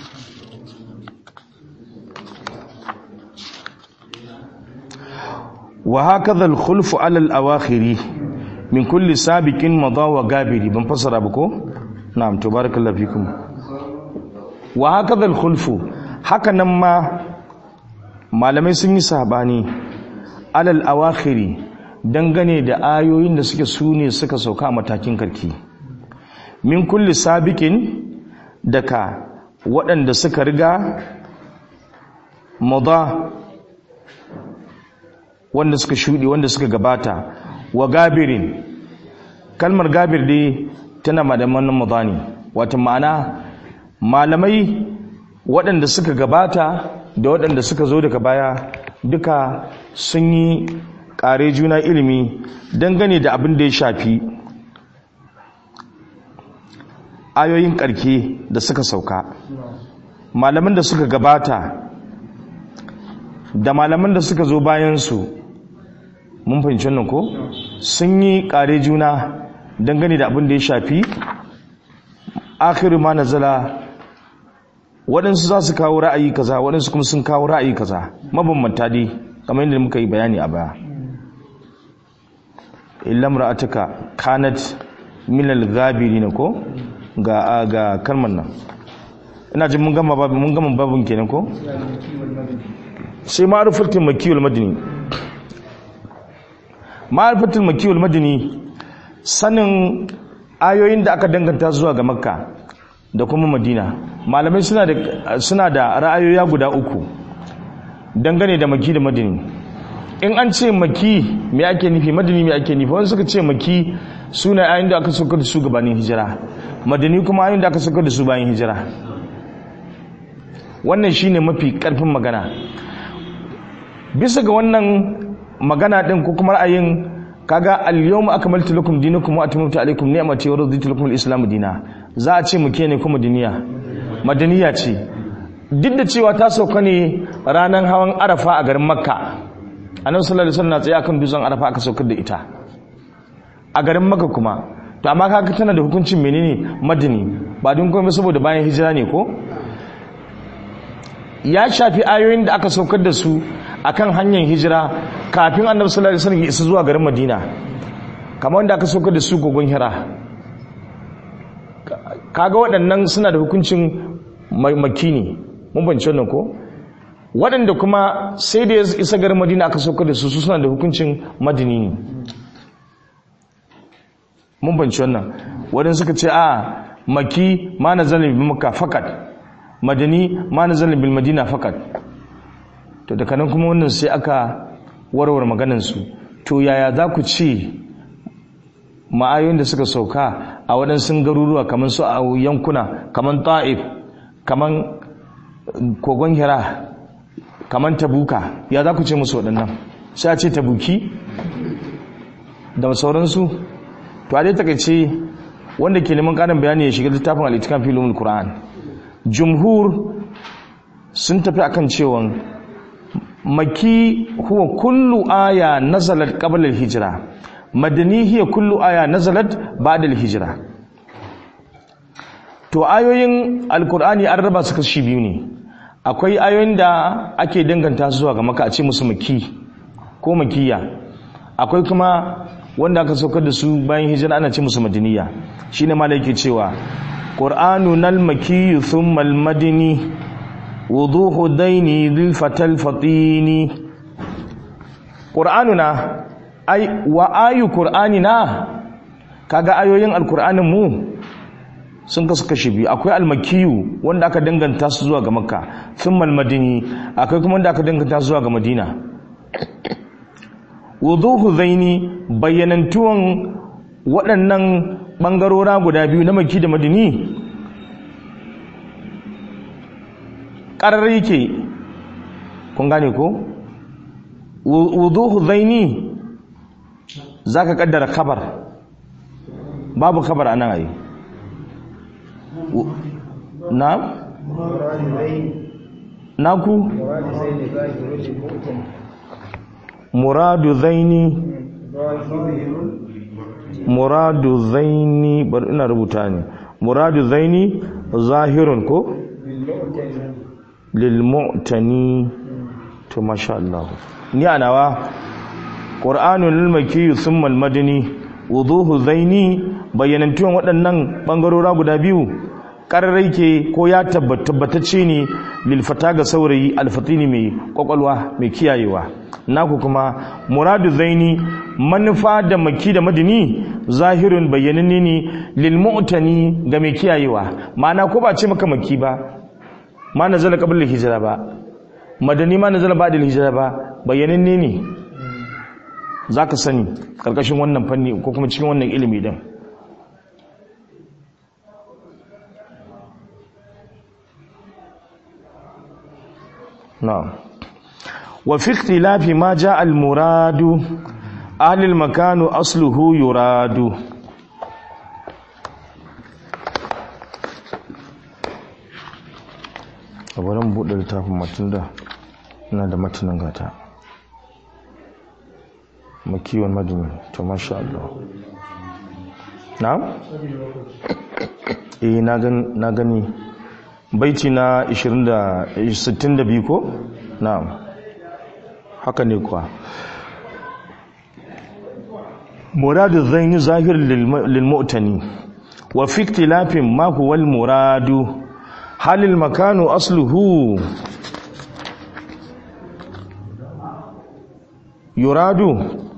wa hakaza al-khulfu ala al-awakhiri min kulli sabiqin madha wa gabiri ban fasara ba ko na'am to barakallahu fikum wa hakaza al-khulfu haka nan ma malamai sun yi sabani ala al-awakhiri dangane da ayoyin da suke sune suka sauka a matakin karki min kulli sabiqin daga waɗanda suka riga madha wanda suka shuɗe wanda suka gabata wa gabirin kalmar gabir dai tana madaman mazani wata ma'ana malamai waɗanda suka gabata da waɗanda suka zo daga baya duka sun yi ƙare juna ilimi dangane da abin da ya shafi ayoyin ƙarke da suka sauka malaman da suka gabata da malaman da suka zo bayansu mun fahimci wannan ko sun yi ƙare juna dangane da abin da ya shafi akhiru ma nazala waɗansu za su kawo ra'ayi kaza waɗansu kuma sun kawo ra'ayi kaza mabambanta dai kamar yadda muka yi bayani a baya illam ra'atuka kanat min al-ghabirin ko ga ga kalmar nan ina jin mun gama babu mun gama babun kenan ko sai ma'rifatul makki wal madani ma'rifatul makki wal madani sanin ayoyin da aka danganta zuwa ga makka da kuma madina malamai suna da suna da ra'ayoyi guda uku dangane da maki da madini in an ce maki me ake nufi madini me ake nufi wani suka ce maki suna ayoyin da aka saukar da su gabanin hijira madini kuma ayoyin da aka saukar da su bayan hijira wannan shine mafi karfin magana bisa ga wannan magana din ko kuma ra'ayin kaga al-yawma akmaltu lakum dinakum wa atmamtu alaykum ni'mati wa raditu lakum al-islam dina za a ce muke ne kuma duniya madaniya ce duk da cewa ta sauka ne ranar hawan arafa a garin makka annabi sallallahu alaihi wasallam na tsaye akan dutsen arafa aka saukar da ita a garin makka kuma to amma kaga tana da hukuncin menene madani ba don komai saboda bayan hijira ne ko ya shafi ayoyin da aka saukar da su akan hanyar hijira kafin annabi sallallahu alaihi wasallam ya isa zuwa garin madina kamar wanda aka saukar da su gogon hira kaga waɗannan suna da hukuncin maki ne mun bance wannan ko waɗanda kuma sai da ya isa garin madina aka saukar da su su suna da hukuncin madini ne mun bance wannan waɗanda suka ce a maki ma na zalin bil makka fakat madani ma na zalin bil madina fakat to daga nan kuma wannan sai aka warware maganansu to yaya za ku ce ma'ayoyin da suka sauka a waɗansu garuruwa kamar su a yankuna kamar ta'if kamar kogon hira kamar tabuka ya za ku ce musu waɗannan sai a ce tabuki da sauransu to a dai takaice wanda ke neman ƙarin bayani ya shiga littafin al'itikan filin Qur'an jumhur sun tafi akan cewa maki huwa kullu aya nazalat qabla al-hijra madani hiya kullu aya nazalat ba'da al-hijra to ayoyin alqur'ani an raba su kashi biyu ne akwai ayoyin da ake danganta zuwa ga maka a ce musu maki ko makiya akwai kuma wanda aka saukar da su bayan hijira ana ce musu madaniya shine malai yake cewa qur'anun al-makiyyu thumma al-madani wuduhu daini dhil fatal fatini qur'anuna ai wa ayu qur'anina kaga ayoyin alqur'anin mu sun kasu kashi biyu akwai almakiyu wanda aka danganta su zuwa ga makka thumma almadini akwai kuma wanda aka danganta su zuwa ga madina wuduhu zaini bayyanantuwan waɗannan ɓangarora guda biyu na maki da madini ƙarar yake kun gane ko wuduhu zaini za ka ƙaddara kabar babu kabar a nan a yi na? naku? muradu zaini muradu zaini bari ina rubuta ne muradu zaini zahirun ko? lilmu'tani to masha Allah ni anawa qur'anul lilmaki thumma almadani wuduhu zaini bayyanantuwan waɗannan bangarora guda biyu ƙararrai ke ko ya tabbatacce ne lilfata ga saurayi alfatini mai kwakwalwa mai kiyayewa naku kuma muradu zaini manufa da maki da madini zahirin bayyananne ne lilmu'tani ga mai kiyayewa ma'ana ko ba ce maka maki ba ma nazala qabla hijira ba madani ma nazala ba'da hijira ba bayyananne ne zaka sani karkashin wannan fanni ko kuma cikin wannan ilimi din na'am wa fi ikhtilafi ma jaa al muradu ahli al makanu asluhu yuradu a bari mu buɗe littafin matunda ina da matanin gata makiwon madini to masha Allah na'am eh na gani na gani baiti na 20 da 62 ko na'am haka ne kuwa muradu zan yi zahir lil mu'tani wa fi ikhtilafin ma huwa al muradu halil makanu asluhu yuradu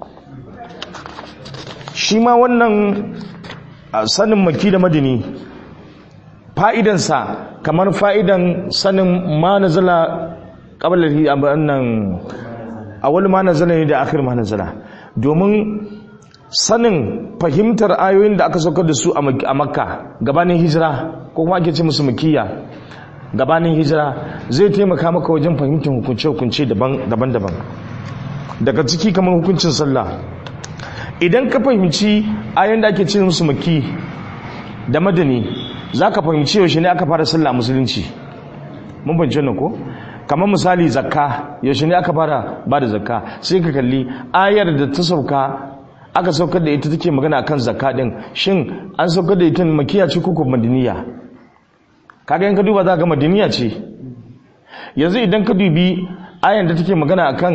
shi ma wannan sanin maki da madini fa'idansa kamar fa'idan sanin ma nazala ƙabalar nan awal ma nazala ne da akhir ma nazala domin sanin fahimtar ayoyin da aka saukar da su a makka gabanin hijira ko kuma ake ce musu makiya gabanin hijira zai taimaka maka wajen fahimtar hukunce-hukunce daban-daban daga ciki kamar hukuncin sallah idan ka fahimci ayoyin da ake ce musu maki da madani za ka fahimci yaushe ne aka fara sallah musulunci mun fahimci wannan ko kamar misali zakka yaushe ne aka fara ba da zakka sai ka kalli ayar da ta sauka aka saukar da ita take magana akan zakka din shin an saukar da ita makiya ce ko madaniya kaga in ka duba za ka madaniya ce yanzu idan ka dubi ayar da take magana akan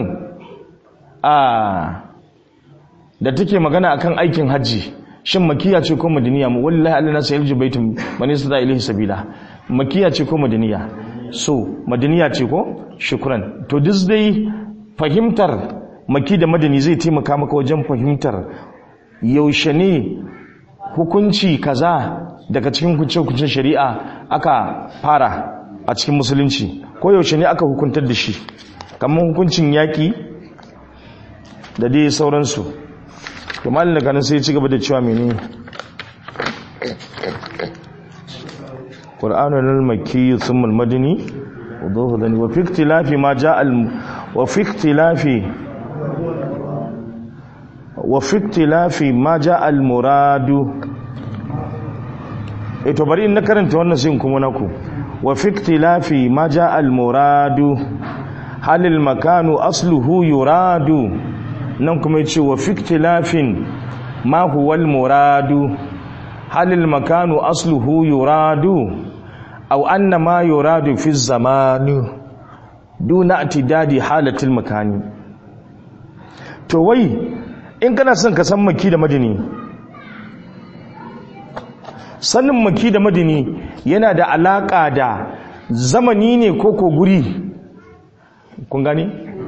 a da take magana akan aikin hajji shin makiya ce ko madaniya mu wallahi Allah nasu yalji baitum man yasda ilahi sabila makiya ce ko madaniya so madaniya ce ko shukran to duk dai fahimtar maki da madani zai taimaka maka wajen fahimtar yaushe ne hukunci kaza daga cikin hukuncin shari'a aka fara a cikin musulunci ko yaushe ne aka hukuntar da shi kamar hukuncin yaƙi da dai sauransu to malin daga nan sai ci gaba da cewa mene qur'anul al-makki thumma al-madani wuduhu dani wa fi ikhtilafi ma jaa al wa fi ikhtilafi wa fi ikhtilafi ma jaa al-muradu eh to bari in na karanta wannan sai kuma naku wa fi ikhtilafi ma jaa al-muradu hal al-makanu asluhu yuradu nan kuma ya ce wa fiktilafin ma huwal muradu halil makanu asluhu yuradu aw anna ma yuradu fi zamani duna atidadi halatil makani to wai in kana son ka san maki da madini sanin maki da madini yana da alaka da zamani ne ko ko guri kun gani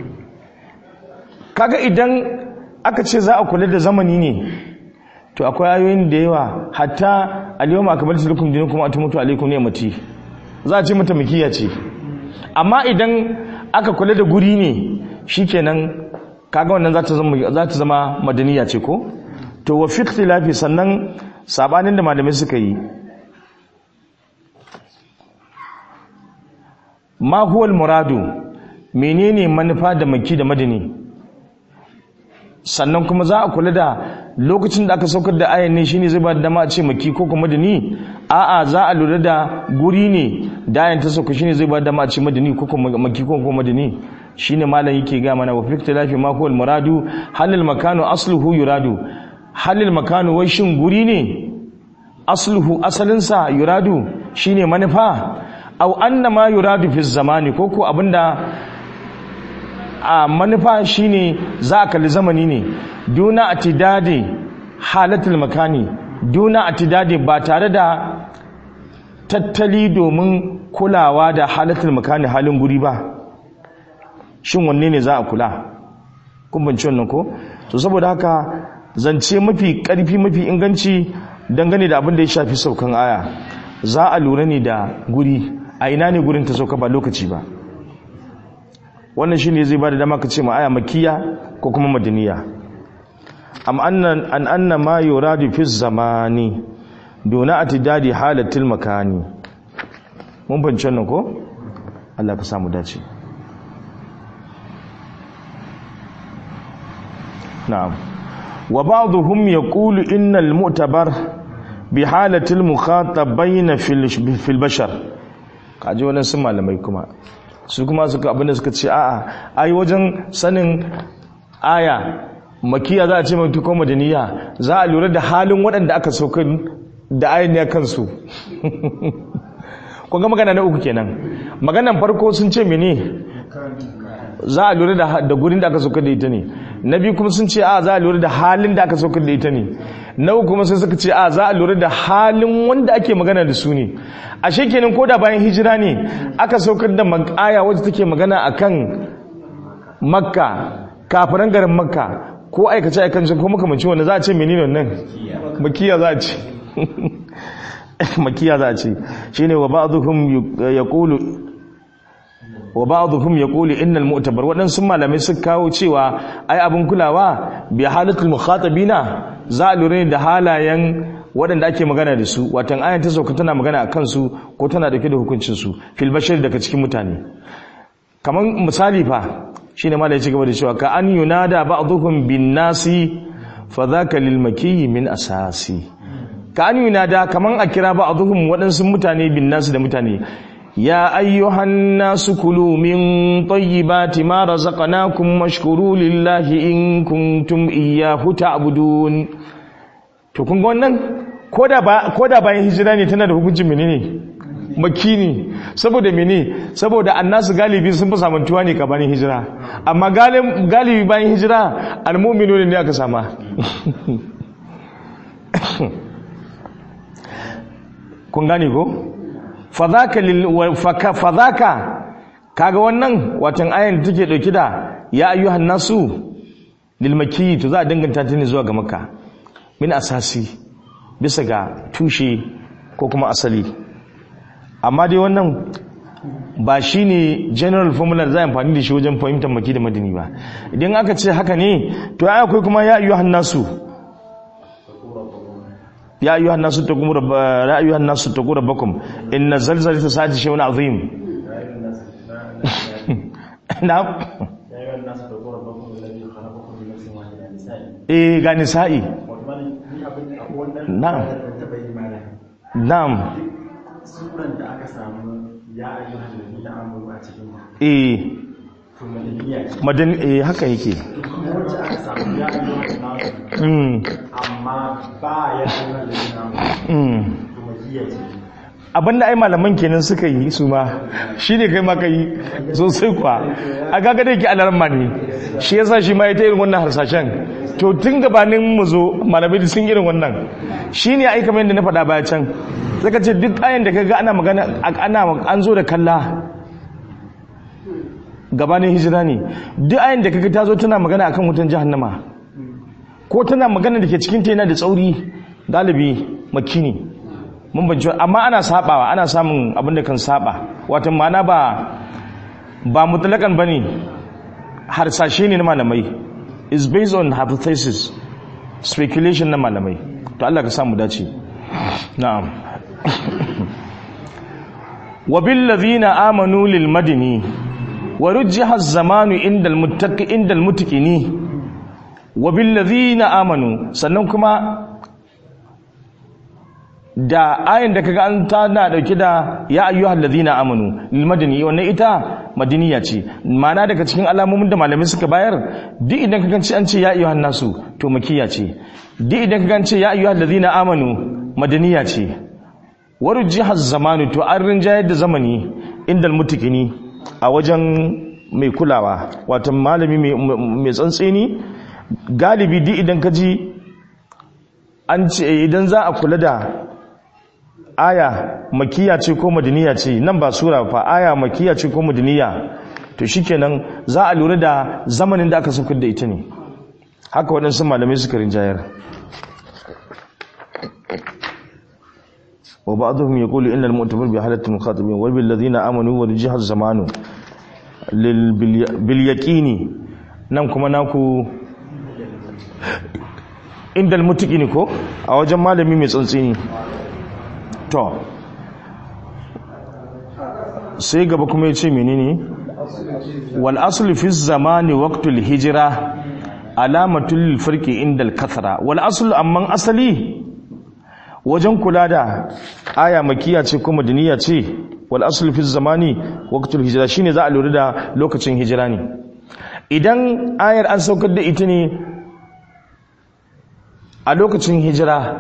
kaga idan aka ce za a kula da zamani ne to akwai ayoyin da yawa hatta al-yawma akmaltu lakum dinakum wa atamtu alaykum ni'mati za a ce mata mikiya ce amma idan aka kula da guri ne shikenan kaga wannan za ta zama za ta zama madaniya ce ko to wa fi ikhtilafi sannan sabanin da malamai suka yi ma huwa al-muradu menene manufa da maki da madani sannan kuma za a kula da lokacin da aka saukar da ayan ne shine zai ba da dama a ce maki ko kuma madani a'a za a lura da guri ne da ayan ta sauka shine zai ba da dama a ce madani ko kuma maki ko kuma madani shine malam yake ga mana wa fi ikhtilafi ma huwa muradu halil makanu asluhu yuradu halil makanu wai shin guri ne asluhu asalinsa yuradu shine manufa aw anna ma yuradu fi zamani ko ko abinda a manufa shine za a kalli zamani ne duna atidadi halatul makani duna atidadi ba tare da tattali domin kulawa da halatul makani halin guri ba shin wanne ne za a kula kun banci wannan ko to saboda haka zance mafi karfi mafi inganci dangane da abin da ya shafi saukan aya za a lura ne da guri a ina ne gurin ta sauka ba lokaci ba wannan shine zai bada dama ka ce ma aya makkiya ko kuma madaniya am annan an anna ma yuradu fi zamani duna atidadi halatil makani mun fahimci wannan ko Allah ka samu dace na'am wa ba'dhum yaqulu innal mu'tabar bi halatil mukhatabain fil fil bashar kaji wannan sun malamai kuma su kuma suka abinda suka ce a'a ai wajen sanin aya makiya za a ce maki ko madaniya za a lura da halin waɗanda aka sauka da ayin ne kansu kun ga magana na uku kenan maganan farko sun ce mene za a lura da da gurin da aka sauka da ita ne na biyu kuma sun ce a za a lura da halin da aka sauka da ita ne na uku kuma sai suka ce a za a lura da halin wanda ake magana da su ne ashe kenan ko da bayan hijira ne aka saukar da aya wacce take magana akan makka kafiran garin makka ko aikace aikancin ko makamancin wanda za a ce menene nan makiya za a ce makiya za a ce shine wa ba'dhum yaqulu wa ba'dhum yaqulu innal mu'tabar wadansu malamai suka kawo cewa ai abin kulawa bi halatul mukhatabina za a lura da halayen waɗanda ake magana da su watan ayan ta sauka tana magana a kansu ko tana dauke da hukuncin su fil bashar daga cikin mutane kaman misali fa shine malai ci gaba da cewa ka an yunada ba'dhum bin nasi fa dhaka lil makiyyi min asasi ka an yunada kaman a kira ba'dhum waɗansu mutane bin nasi da mutane ya ayyuhan nasu kulu min tayyibati ma razaqnakum washkuru lillahi in kuntum iyyahu ta'budun to kun ga wannan koda ba koda bayan hijira ne tana da hukuncin menene makini saboda mene saboda annasu galibi sun fi samantuwa ne ka bayan hijira amma galibi bayan hijira almu'minu ne aka sama kun gane ko fadhaka lil fadhaka kaga wannan watan ayan da take dauki da ya ayyuhan nasu lil makki to za a danganta ta ne zuwa ga makka min asasi bisa ga tushe ko kuma asali amma dai wannan ba shi ne general formula da za a amfani da shi wajen fahimtar maki da madini ba idan aka ce haka ne to ya akwai kuma ya ayyuhan nasu ya ayyuhan nasu taqum rabba ya ayyuhan nasu taqu rabbakum inna zalzalata sa'ati shay'un azim na'am eh ga nisa'i na'am na'am suran da aka samu ya ayyuhan ladina amanu a cikin eh to madaniya ce madan eh haka yake kuma wacce aka samu ya ayyuhan nasu mm amma ba ya ayyuhan ladina amanu mm to makiya ce abinda ai malaman kenan suka yi su ma shine kai ma kai sosai kwa a gaga da yake alarma ne shi yasa shi ma ya ta irin wannan harsashen to tun gabanin mu zo malamai sun irin wannan shine ai kamar yadda na faɗa baya can saka ce duk ayan da kaga ana magana ana an zo da kalla gabanin hijira ne duk ayan da kaga ta zo tana magana akan wutan jahannama ko tana magana da ke cikin ta yana da tsauri galibi makki ne mun banci amma ana sabawa ana samun abin da kan saba wato ma'ana ba ba mutlakan bane harsashe ne na malamai is based on hypothesis speculation na malamai to Allah ka samu dace na'am wa bil ladhina amanu lil madini wa rujjiha az-zamanu inda al-muttaqi inda al-mutqini wa bil ladhina amanu sannan kuma da ayin da kaga an tana dauke da ya ayyuhal ladhina amanu lil madani wannan ita madaniya ce ma'ana daga cikin alamomin da malamai suka bayar duk idan kaga ce an ce ya ayyuhan nasu to makiya ce duk idan kaga ce ya ayyuhal ladhina amanu madaniya ce warujihaz zamanu to an rinjayar da zamani indal mutikini a wajen mai kulawa wato malami mai tsantseni galibi duk idan ka ji an ce idan za a kula da aya makiya ce ko madaniya ce nan ba sura fa aya makiya ce ko madaniya to shikenan za a lura da zamanin da aka saukar da ita ne haka waɗansu malamai suka rinjayar wa ba'dhum yaqulu innal mu'tabar bi halati mukhatabin wal bil ladina amanu wa jihaz zamanu lil bil yaqini nan kuma naku indal mutaqini ko a wajen malami mai tsantsini to sai gaba kuma ya ce menene wal aslu fi zamani waqtul hijra alamatul lil farqi indal kathra wal asl amman asali wajen kula da aya makiya ce ko madaniya ce wal asl fi zamani waqtul hijra shine za a lura da lokacin hijira ne idan ayar an saukar da ita ne a lokacin hijira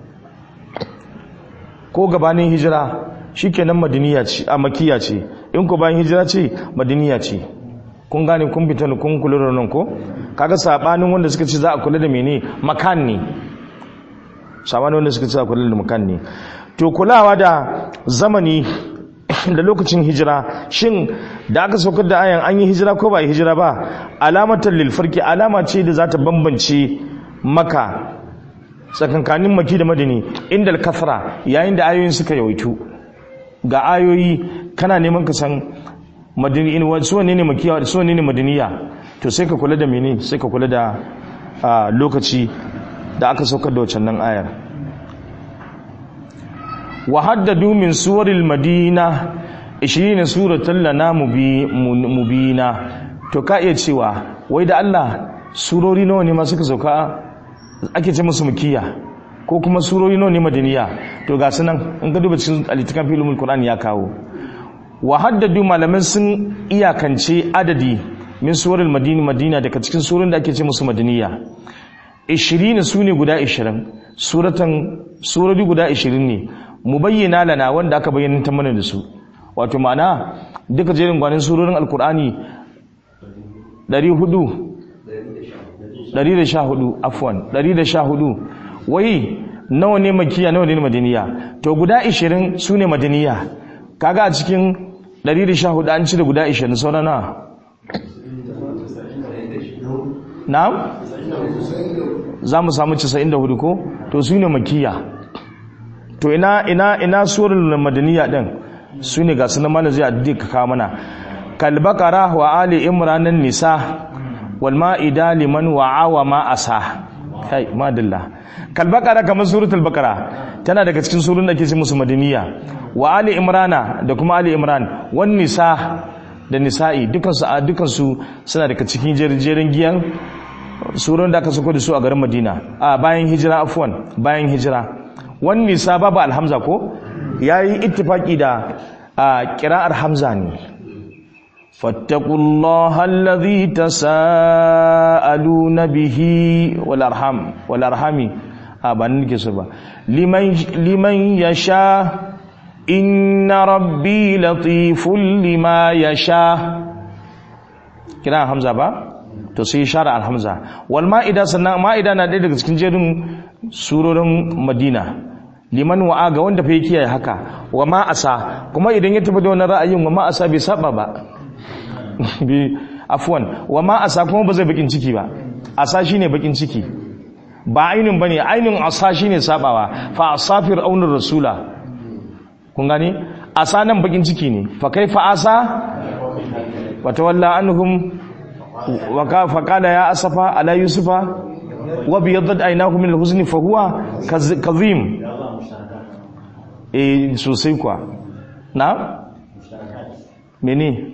ko gabanin hijira shikenan madaniya ce a makiya ce in ko bayan hijira ce madaniya ce kun gane kun fita ne kun kula da nan ko kaga sabanin wanda suka ce za a kula da mene makan ne sabanin wanda suka ce za a kula da makan ne to kulawa da zamani da lokacin hijira shin da aka saukar da ayan an yi hijira ko ba yi hijira ba alamatar lilfarki alama ce da za ta bambance maka tsakankanin maki da madani inda kasra yayin da ayoyin suka yawaitu ga ayoyi kana neman ka san madani in wasu wanne ne makiya da su wanne ne madaniya to sai ka kula da mene sai ka kula da lokaci da aka saukar da wacan nan ayar wa haddadu min suwaril madina 20 suratan lana mubina to ka iya cewa wai da Allah surori nawa ne ma suka sauka ake ce musu mukiya ko kuma surori nawa ne madaniya to ga sunan in ka duba cikin alitikan filmul qur'ani ya kawo wa haddadu malaman sun iyakance adadi min suwaril madini madina daga cikin surorin da ake ce musu madaniya 20 su ne guda 20 suratan surori guda 20 ne mu bayyana lana wanda aka bayyana ta mana da su wato ma'ana duka jerin gwanin surorin alkur'ani 400 114 afwan 114 wai nawa ne makiya nawa ne madaniya to guda 20 su ne madaniya kaga a cikin 114 an cire guda 20 sauran na na'am za mu samu 94 ko to su ne makiya to ina ina ina surul madaniya din su ne ga sunan mana zai addini ka kawo mana kalbakara wa ali imranan nisa wal ma'ida liman wa'a wa ma asa kai madalla kalbakara kamar suratul bakara tana daga cikin surun da ke ce musu madaniya wa ali imrana da kuma ali imran wan nisa da nisa'i dukansu a dukansu suna daga cikin jerin giyan surun da aka sako da su a garin madina a bayan hijira afwan bayan hijira wan nisa babu alhamza ko yayi ittifaki da kira'ar hamza ne fattaqullaha allazi tasaaluna bihi wal arham wal arhami a ba nake so ba liman liman yasha inna rabbi latiful lima yasha kira hamza ba to sai shara alhamza wal ma'ida sannan ma'ida na ɗaya daga cikin jerin surorin madina liman wa'a ga wanda fa yake haka wa ma asa kuma idan ya tafi da wani ra'ayin wa ma asa bai saba ba bi afwan wa ma asa kuma ba zai bakin ciki ba asa shine bakin ciki ba ainin bane ainin asa shine sabawa fa asafir aunur rasula kun gani asa nan bakin ciki ne fa kaifa asa wa tawalla anhum wa ka fa qala ya asafa ala yusufa wa biyaddat aynahu min al-huzni fa huwa kazim eh sosai kwa na mene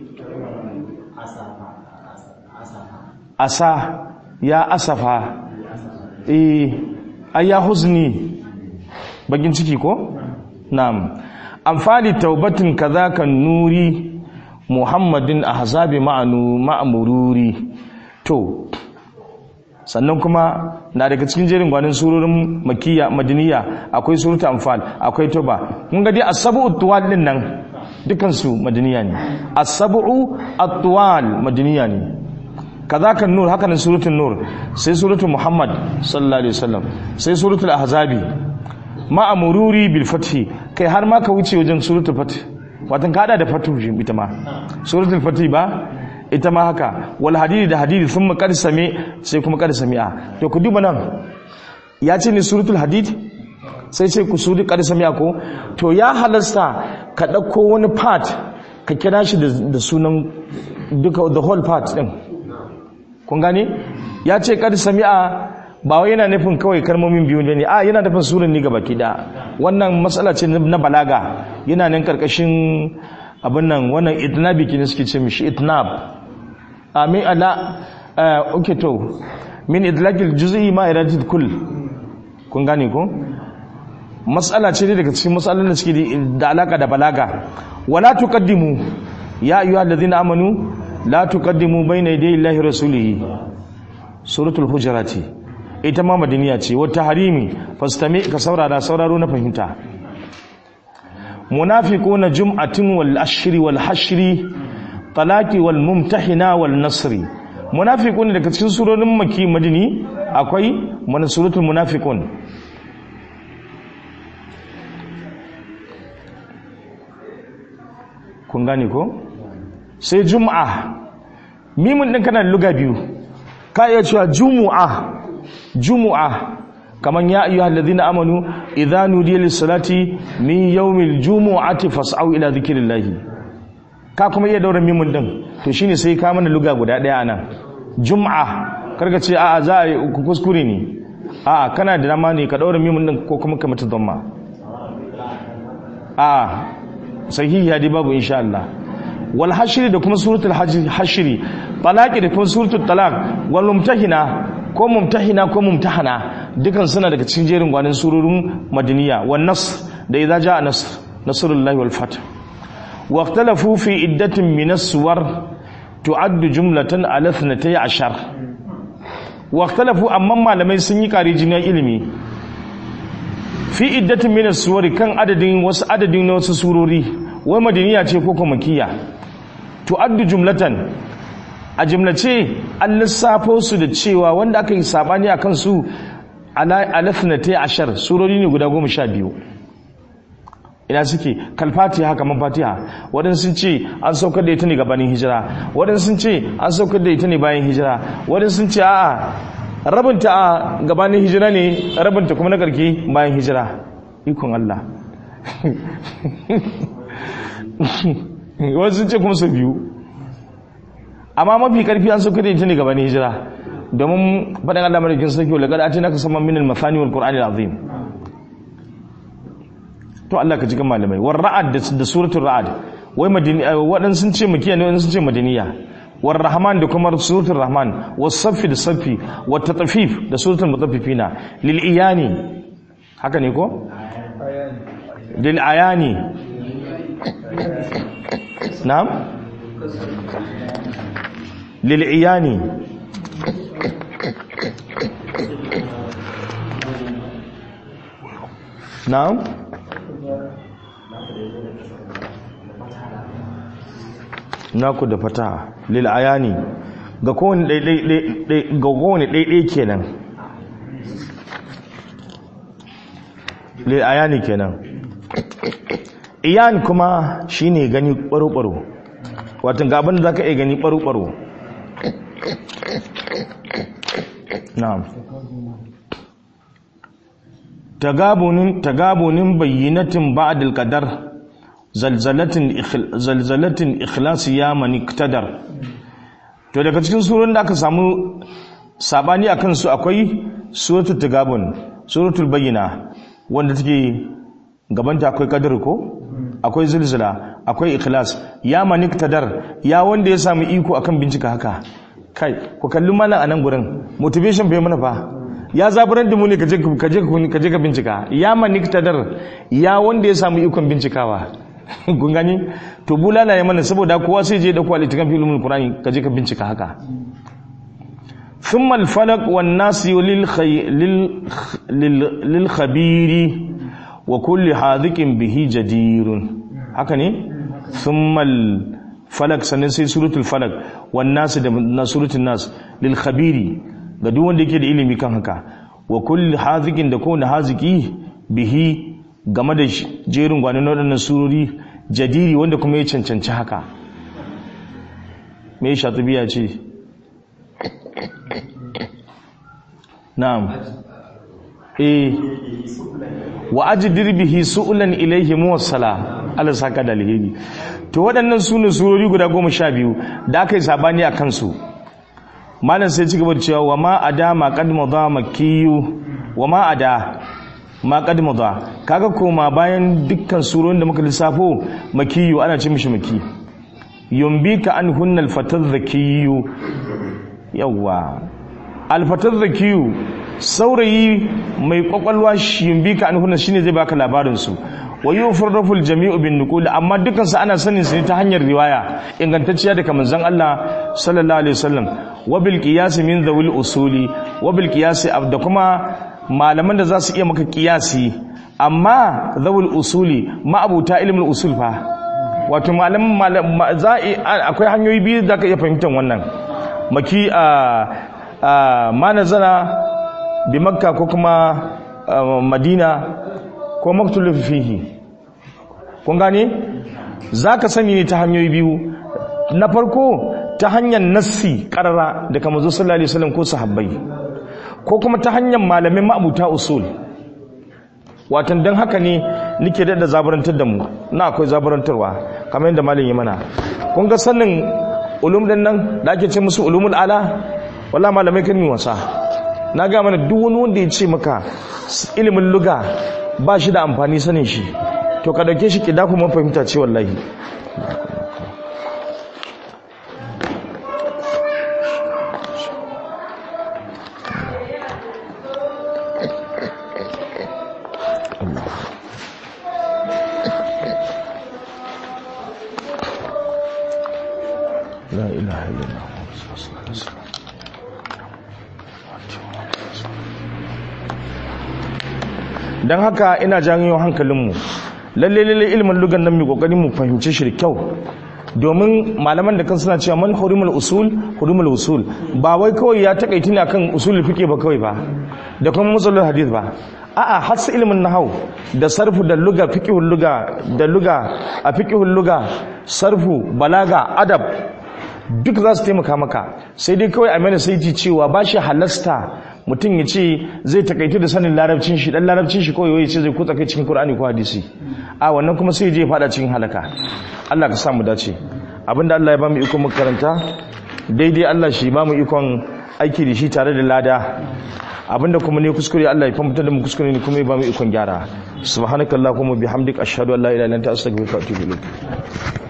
asa ya asafa eh ayya huzni bakin ciki ko na'am amfali taubatin kadhaka nuri muhammadin ahzabi ma'anu ma'mururi to sannan kuma na daga cikin jerin gwanin surorin makiyya madaniya akwai suratul anfal akwai toba kun ga dai as-sab'u tuwal din nan dukan su madaniya ne as-sab'u at-tuwal madaniya ne kazaka nur haka nan suratul nur sai suratul muhammad sallallahu alaihi wasallam sai suratul ahzabi ma amururi bil fathi kai har ma ka wuce wajen suratul fath watan ka hada da fatu shi ita ma suratul fath ba ita ma haka wal hadidi da hadidi thumma qad sami sai kuma qad sami'a to ku duba nan ya ce ne suratul hadid sai ce ku suri qad sami'a ko to ya halasta ka dauko wani part ka kira shi da sunan duka the whole part din kun gane ya ce qad sami'a ba wai yana nufin kawai kalmomin biyu ne a yana nufin suran ni gaba da wannan matsala ce na balaga yana nan karkashin abin nan wannan itnabi ke suke ce mishi itnab amin ala okay to min idlaqil juz'i ma iradatul kull kun gane ko matsala ce ne daga cikin matsalolin da suke da alaka da balaga wala tuqaddimu ya ayyuhal ladina amanu la tuqaddimu bayna yaday illahi rasulihi suratul hujurati ita ma madaniya ce wata harimi fastami ka saurara sauraro na fahimta munafiquna jum'atin wal ashri wal hashri talaqi wal mumtahina wal nasri munafiqun daga cikin surorin maki madini akwai mana suratul munafiqun kun gane ko sai jum'a mimun din kana da luga biyu ka iya cewa jumu'a jumu'a kaman ya ayyuhal ladina amanu idza nudiya lis salati min yawmil jumu'ati fas'au ila dhikrillah ka kuma iya daura mimun din to shine sai ka mana luga guda daya anan jum'a karka ce a'a za a yi kuskure ne a'a kana da dama ne ka daura mimun din ko kuma ka mata dhamma a'a sahihi dai babu insha Allah wal hashri da kuma suratul hashri talaqi da kuma suratul talaq wal mumtahina ko mumtahina ko mumtahana dukan suna daga cikin jerin gwanin surorin madaniya wan nas da idza jaa nasr nasrullahi wal fath wa ikhtalafu fi iddatin min as-suwar tu'addu jumlatan ala 12 wa ikhtalafu amma malamai sun yi kare jinin ilimi fi iddatin min as-suwar kan adadin wasu adadin na wasu surori wai madaniya ce ko kuma makiyya tu'addu jumlatan a jimlace an lissafo su da cewa wanda aka yi sabani a kansu alafinate ashar surori ne guda goma sha biyu ina suke kalfatiha kamar fatiha waɗansu sun ce an saukar da ita ne gabanin hijira waɗansu sun ce an saukar da ita ne bayan hijira waɗansu sun ce a'a rabinta a gabanin hijira ne rabinta kuma na ƙarke bayan hijira ikon Allah wasu sun ce kuma su biyu amma mafi karfi an sauka da ita ne gabanin hijira domin faɗin Allah madaukin sarki wa laqad atinaka samman min al-mathani wal qur'ani al-azim to Allah ka ji kan malamai war ra'ad da suratul ra'ad wai madini wadan sun ce makiya ne wadan sun ce madaniya war rahman da kuma suratul rahman was saffi da saffi wat tatfif da suratul mutaffifina lil iyani haka ne ko lil ayani na'am lil'iyani na'am naku da fata lil'ayani ga kowane ɗaiɗai kenan lil'ayani kenan iyan kuma shine gani ɓaro-ɓaro watan ga abin da za ka iya gani ɓaro-ɓaro na'am tagabunin tagabunin bayyinatin ba'dal qadar zalzalatin zalzalatin ikhlas ya man iktadar to daga cikin surun da aka samu sabani akan su akwai suratul tagabun suratul bayyina wanda take gabanta akwai qadar ko akwai zilzila akwai ikhlas ya man iktadar ya wanda ya samu iko akan bincika haka kai ku kalli malam a nan gurin motivation bai mana fa ya zaburar da mu ne kaje kaje ka bincika ya maniktadar ya wanda ya samu ikon bincikawa kun gani to bulala ya mana saboda kowa sai je da kwalitikan filmin qur'ani kaje ka bincika haka thumma al-falaq wan nas lil lil khabiri wa kulli hadikin bihi jadirun haka ne thumma falak sannan sai suratul falak wan nas da na suratul nas lil khabiri ga duk wanda yake da ilimi kan haka wa kulli hazikin da kowane haziki bihi game da jerin gwanin waɗannan surori jadiri wanda kuma ya cancanci haka me shatubiya ce na'am eh wa ajdir bihi su'lan ilayhi muwassala Allah saka da alheri to waɗannan sune surori guda goma sha biyu da aka yi sabani a kansu malam sai ci gaba da cewa wa ma ada ma qad madha makiyu wa ma ada ma qad madha kaga koma bayan dukkan surorin da muka lissafo makiyu ana ce mishi maki yumbika an hunnal fatadh zakiyu yawa alfatar zakiyu saurayi mai kwakwalwa shimbi ka an shine zai baka labarin su wa yufarrafu aljami'u bin nuqul amma dukkan su ana sanin su ne ta hanyar riwaya ingantacciya daga manzon Allah sallallahu alaihi wasallam wa bil qiyas min dhawil usuli wa bil qiyas da kuma malaman da za su iya maka qiyasi amma dhawil usuli ma'abuta ilmul usul fa wato malaman za akwai hanyoyi biyu da ka iya fahimtar wannan maki a ma nazara bi makka ko kuma madina ko maktulun fihi kun gane za ka sani ne ta hanyoyi biyu na farko ta hanyar nassi karara da kama zo sallallahu alaihi wasallam ko sahabbai ko kuma ta hanyar malamin ma'abuta usul watan don haka ne nike da zaburantar da mu na akwai zaburantarwa kamar yadda malin yi mana kun ga sanin ulum din nan da ake ce musu ulumul ala wala malamai kan yi wasa na ga mana duk wani wanda ya ce maka ilimin luga ba shi da amfani sanin shi to ka dauke shi kida kuma fahimta ce wallahi la ilaha illallah don haka ina janyo hankalinmu lalle lalle ilimin lugan nan mai kokarin mu fahimci shi da kyau domin malaman da kan suna cewa man hurumul usul hurumul usul ba wai kawai ya takaiti ne akan usulul fiqh ba kawai ba da kuma musalul hadith ba a'a har sai ilimin nahau da sarfu da luga fiqhul luga da luga a fiqhul luga sarfu balaga adab duk za su taimaka maka sai dai kawai a mana sai cewa ba shi halasta mutum ya ce zai takaitu da sanin larabcin shi dan larabcin shi kawai ya ce zai kutsa kai cikin Qur'ani ko hadisi a wannan kuma sai je fada cikin halaka Allah ka sa mu dace abinda Allah ya ba mu ikon makaranta daidai Allah shi ba mu ikon aiki da shi tare da lada abinda kuma ne kuskure Allah ya fahimta da mu kuskure ne kuma ya ba mu ikon gyara subhanakallahumma bihamdika ashhadu an la ilaha illa anta astaghfiruka wa atubu ilaik